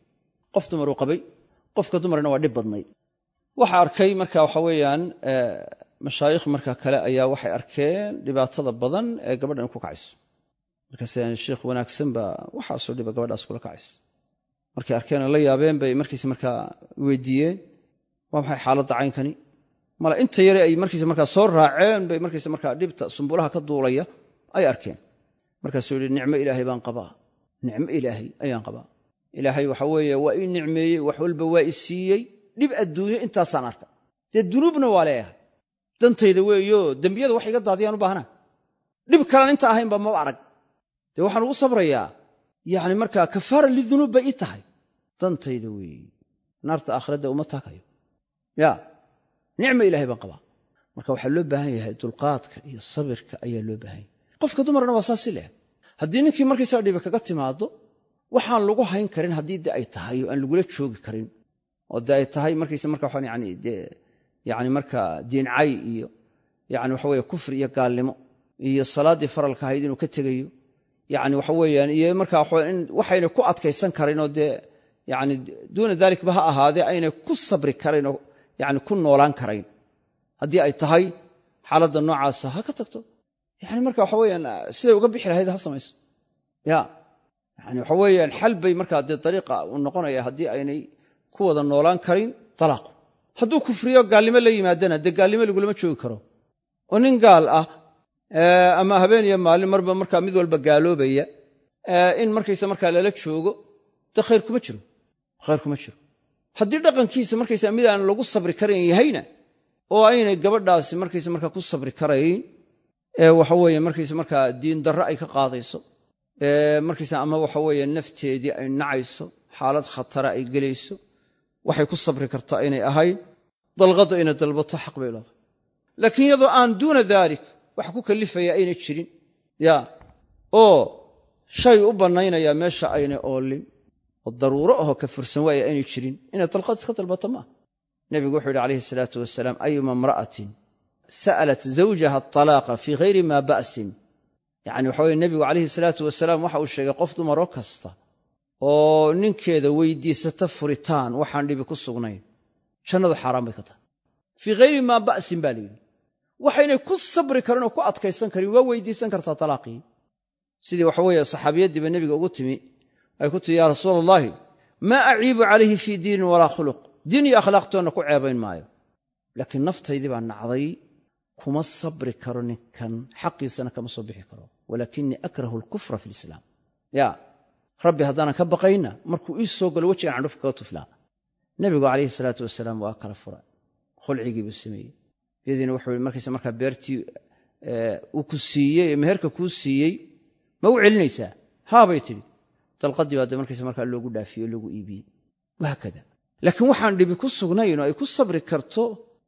qof dumaruu qabay qofka dumarna waa dhib badnayd waxa arkay marka waxa weeyaan mashaayikh marka kale ayaa waxay arkeen dhibaatada badan ee gabadhan ku kacayso markaas sheikh wanaagsan baa waxaasoo dhiba gabadhaas kula kacaysa markay arkeen la yaabeen bay markiis markaa weydiiyeen waa maxay xaaladda caynkani mala inta yare ay markiisa markaa soo raaceen bay markiisa markaa dhibta sumbulaha ka duulaya ay arkeen markaasuu yidhi nicmo ilaahay baan qabaa nicmo ilaahay ayaan qabaa ilaahay waxa weeye waa ii nicmeeyey wax walba waa i siiyey dhib adduunyo intaasaan arka dee dunuubna waa leeyahay dantayda weeyo dembiyada wax iga daadiyaan u baahnaa dhib kalaan inta ahaynba maba arag dee waxaan ugu sabrayaa yacni markaa kafaara lidunuub bay ii tahay dantayda weeye naarta aakhiradda uma taakayo ya nicmo ilahay baan qabaa marka waxaa loo baahan yahay dulqaadka iyo sabirka ayaa loo baahan yahay qofka dumarna waa saasi leeg haddii ninkii markaysaa dhibi kaga timaado waxaan lagu hayn karin haddii de ay tahay oo aan lagula joogi karin oo de ay tahay markaysa marka waxaan yani dee yani marka diincay iyo yani waxa weye kufri iyo gaalnimo iyo salaaddii faralka ahayd inuu ka tegayo yani waxa weeyaan iyo marka waxayna ku adkaysan karin oo dee yani duuna dalikba ha ahaadee aynay ku sabri karayn oo yani ku noolaan karayn haddii ay tahay xaaladda noocaasa ha ka tagto yani marka waxa weyaan siday uga bixi lahayd ha samayso ya yani waxa weeyaan xal bay markaa dee dariiqa uu noqonaya haddii aynay ku wada noolaan karin talaaqu hadduu kufriyo gaalnimo la yimaadana dee gaalnimo lagulama joogi karo oo nin gaal ah ama habeen iyo maalin marba markaa mid walba gaaloobaya in markaysa markaa lala joogo dee khayr kuma jiro khayr kuma jiro haddii dhaqankiisa markaysa mid aan lagu sabri karayn yahayna oo aynay gabadhaasi markaysa markaa ku sabri karayn waxa weeye markaysa markaa diin darro ay ka qaadayso markaysa ama waxa weeye nafteedii ay nacayso xaalad khatara ay gelayso waxay ku sabri karta aynay ahayn dalqadda inay dalbato xaq bay leedahay laakiin iyadoo aan duuna daalik wax ku kalifaya aynay jirin ya oo shay u bannaynaya meesha aynay oolin oo daruuro ahoo ka fursan waaya aynay jirin inay dalqad iska dalbato maaha nebigu wuxuu yidhi calayhi salaatu wasalaam ayuma imra'atin sa'alat zawjaha atalaaqa fii hayri maa ba'sin yacni waxa weye nebigu calayhi salaatu wasalaam waxa uu sheegay qof dumaroo kasta oo ninkeeda weydiisata furitaan waxaan dhibi ku sugnayn jannadu xaaraan bay ka tahay fii hayri maa ba'sin baa layidhi waxaynay ku sabri karin oo ku adkaysan karin waa weydiisan kartaa talaaqii sidii waxa weeye saxaabiyaddiiba nebiga ugu timi ay ku tihi yaa rasuula allahi maa aciibu calayhi fii diinin walaa khuluq diin iyo akhlaaqtoonna ku ceebayn maayo laakiin naftaydii baa nacday kuma sabri karo ninkan xaqiisana kama soo bixi karo walaakinii akrahu alkufra fi lislaam ya rabbi haddaanan ka baqayna markuu ii soo galo wejigan candhufka kaga tuflaa nebigu calayhi salaatu wasalaam waa kala fura khulcigii buu sameeyey iyadiina wuxuu yii markaysa markaa beertii uu ku siiyey ee meherka kuu siiyey ma u celinaysaa haabay tidhi dalqadii baa de markaysa markaa loogu dhaafiyey oo loogu iibiyey wahaakada laakiin waxaan dhibi ku sugnayn oo ay ku sabri karto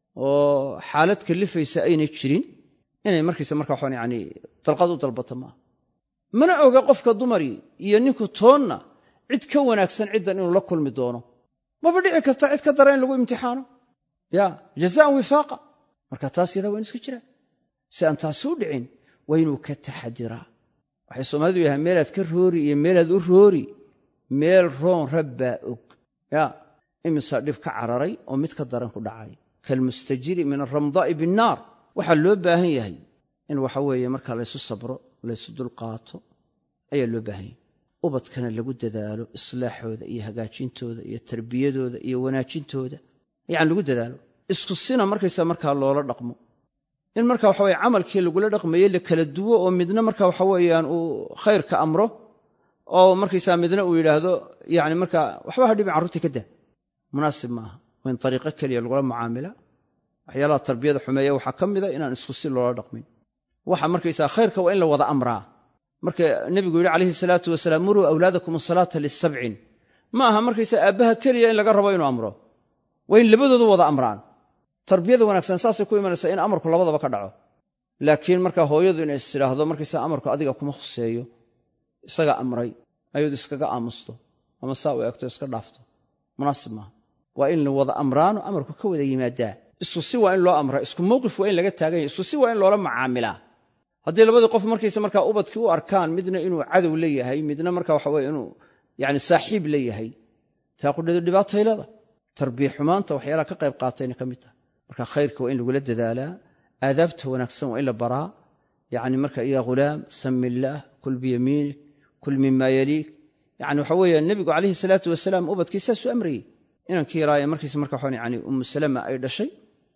oo xaalad kalifaysa aynay jirin inay markaysa markaa waxaan yani dalqad u dalbato maaha mana oga qofka dumari iyo ninku toonna cid ka wanaagsan ciddan inuu la kulmi doono maba dhici karta cid ka dara in lagu imtixaano ya jazaan wifaaqa marka taas yadaa waa inu iska jiraa si aan taasi u dhicin waa inuu ka taxadiraa waxay soomaalidu yahay meelaad ka roori iyo meelaad u roori meel roon rabbaa og ya imisaa dhib ka cararay oo mid ka daran ku dhacay kalmustajiri min aramdaa'i binnaar waxaa loo baahan yahay in waxa weeye markaa laysu sabro laysu dulqaato ayaa loo baahan yahay ubadkana lagu dadaalo islaaxooda iyo hagaajintooda iyo tarbiyadooda iyo wanaajintooda yani lagu dadaalo isku sina markaysaa markaa loola dhaqmo in marka waxa weye camalkii lagula dhaqmaye la kala duwo oo midna marka waxa weeyaan uu khayrka amro oo markaysaa midna uu yidhaahdo yani marka waxba ha dhibin carruurtii ka daa munaasib maaha waa in ariiqo keliya lagula mucaamila waxyaalaha tarbiyada xumeeya waxaa ka mida inaan isku si loola dhaqmin waxa markaysaa khayrka waa in la wada amraa marka nebigu yidhi calayhi salaatu wasalaam muruu awlaadakum asalaata lisabcin ma aha markaysaa aabbaha keliya in laga rabo inuu amro waa in labadoodu wada amraan tarbiyada wanaagsan saasay ku imanaysaa in amarku labadaba ka dhaco laakiin marka hooyadu inay is tidhaahdo markaysaa amarku adiga kuma khuseeyo isaga amray ayadu iskaga aamusto ama saa u eegto iska dhaafto munaasib maaha waa in la wada amraano amarku ka wada yimaadaa isku si waa in loo amraa isku mowqif waa in laga taagan yahy isku si waa in loola macaamilaa haddii labadii qof markaysa markaa ubadkii u arkaan midna inuu cadow la yahay midna marka waxa weye inuu yani saaxiib la yahay taa qudheedu dhibaatay leeda tarbiya xumaanta waxyaalaha ka qayb qaatayna ka mid tahay marka khayrka waa in lagula dadaalaa aadaabta wanaagsan waa in la baraa yani marka ya ghulaam sami illaah kul biyamiinik kul mima yaliik yani waxa weeye nebigu calayhi salaatu wasalaam ubadkii saasuu amrayey inankii yaraaye markiisa marka waxaan yani ummu salama ay dhashay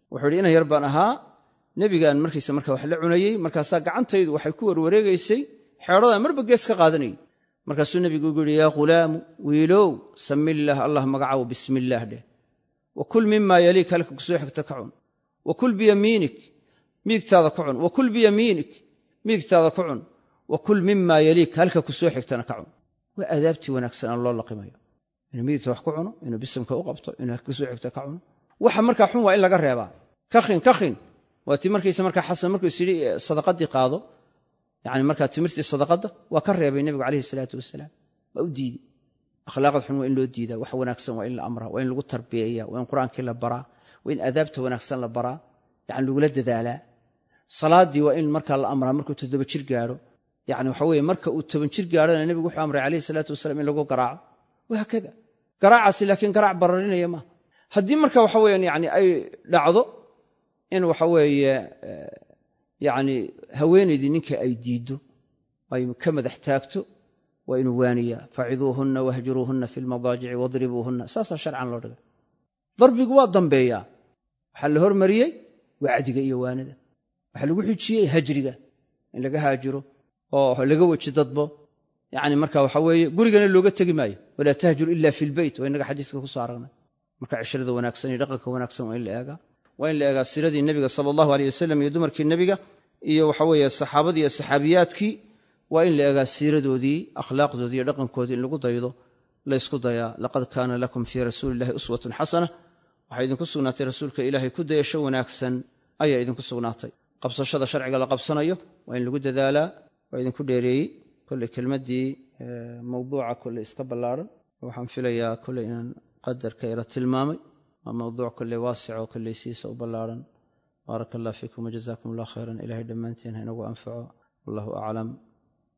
wuxuu yidhi inan yar baan ahaa nebigaan markiisa marka wax la cunayey markaasaa gacantaydu waxay ku warwareegaysay xeedhadan marba gees ka qaadanayay markaasuu nebigu ugu yidhi yaa ghulaamu wiilow samillaah allah magacaabo bismillaah dheh wa kul mimaa yaliik halka kusoo xigta ka cun wa kul biyamiinik midigtaada ku cun wa kul biyamiinik midigtaada ku cun wa kul mimaa yaliik halka kusoo xigtana ka cun waa aadaabtii wanaagsan aan loo laqimayo inuu midigta wax ku cuno inuu bisamka u qabto inuu halka kusoo xigta ka cuno waxa markaa xun waa in laga reebaa kakhin kakhin waa tii markaysa markaa xasan markuu is yidhi sadaqadii qaado yani markaa timirtii sadaqadda waa ka reebay nebigu calayhi salaatu wasalaam waa u diidey akhlaaqad xun waa in loo diidaa wax wanaagsan waa in la amraa waa in lagu tarbiyeeya waa in qur-aankii la baraa waa in aadaabta wanaagsan la baraa yani lagula dadaalaa salaadii waa in markaa la amraa markuu toddoba jir gaadho yani waxa weye marka uu toban jir gaadhona nebigu wuxuu amray calayhi salaatu wasalaam in lagu garaaco wahaakada garaacaasi laakiin garaac bararinaya maaha haddii marka waxa weyan yani ay dhacdo in waxa weeye yani haweenaydii ninka ay diiddo ay ka madax taagto waa inuu waaniyaa faciduuhunna wahjuruuhunna fi lmadaajici wadribuuhunna saasaa sharcan loo dhigay darbigu waa dambeeyaa waxaa la hormariyey wacdiga iyo waanida waxaa lagu xijiyey hajriga in laga haajiro oo laga weji dadbo yani marka waxa weeye gurigana looga tegi maayo walaa tahjur ila fi lbeyt waa inaga xadiiska kusoo aragnay marka cishrada wanaagsan iyo dhaqanka wanaagsan waa in la eegaa waa in la eegaa siradii nebiga sala allahu aleyh wasalam iyo dumarkii nebiga iyo waxa weeye saxaabadii iyo saxaabiyaadkii waa in la eegaa siiradoodii akhlaaqdoodii iyo dhaqankoodii in lagu daydo laysku dayaa laqad kaana lakum fii rasuuli illahi uswatun xasana waxaa idinku sugnaatay rasuulka ilaahay ku dayasho wanaagsan ayaa idinku sugnaatay qabsashada sharciga la qabsanayo waa in lagu dadaalaa waa idinku dheereeyey kolley kelmaddii mawduuca kolley iska ballaaran waxaan filayaa kolley inaan qadarka ila tilmaamay waa mawduuc kolley waasic oo kolley siisa u ballaaran baaraka allah fiikum wajazakum allah khayran ilahay dhammaantiin ha inagu anfaco wallahu aclam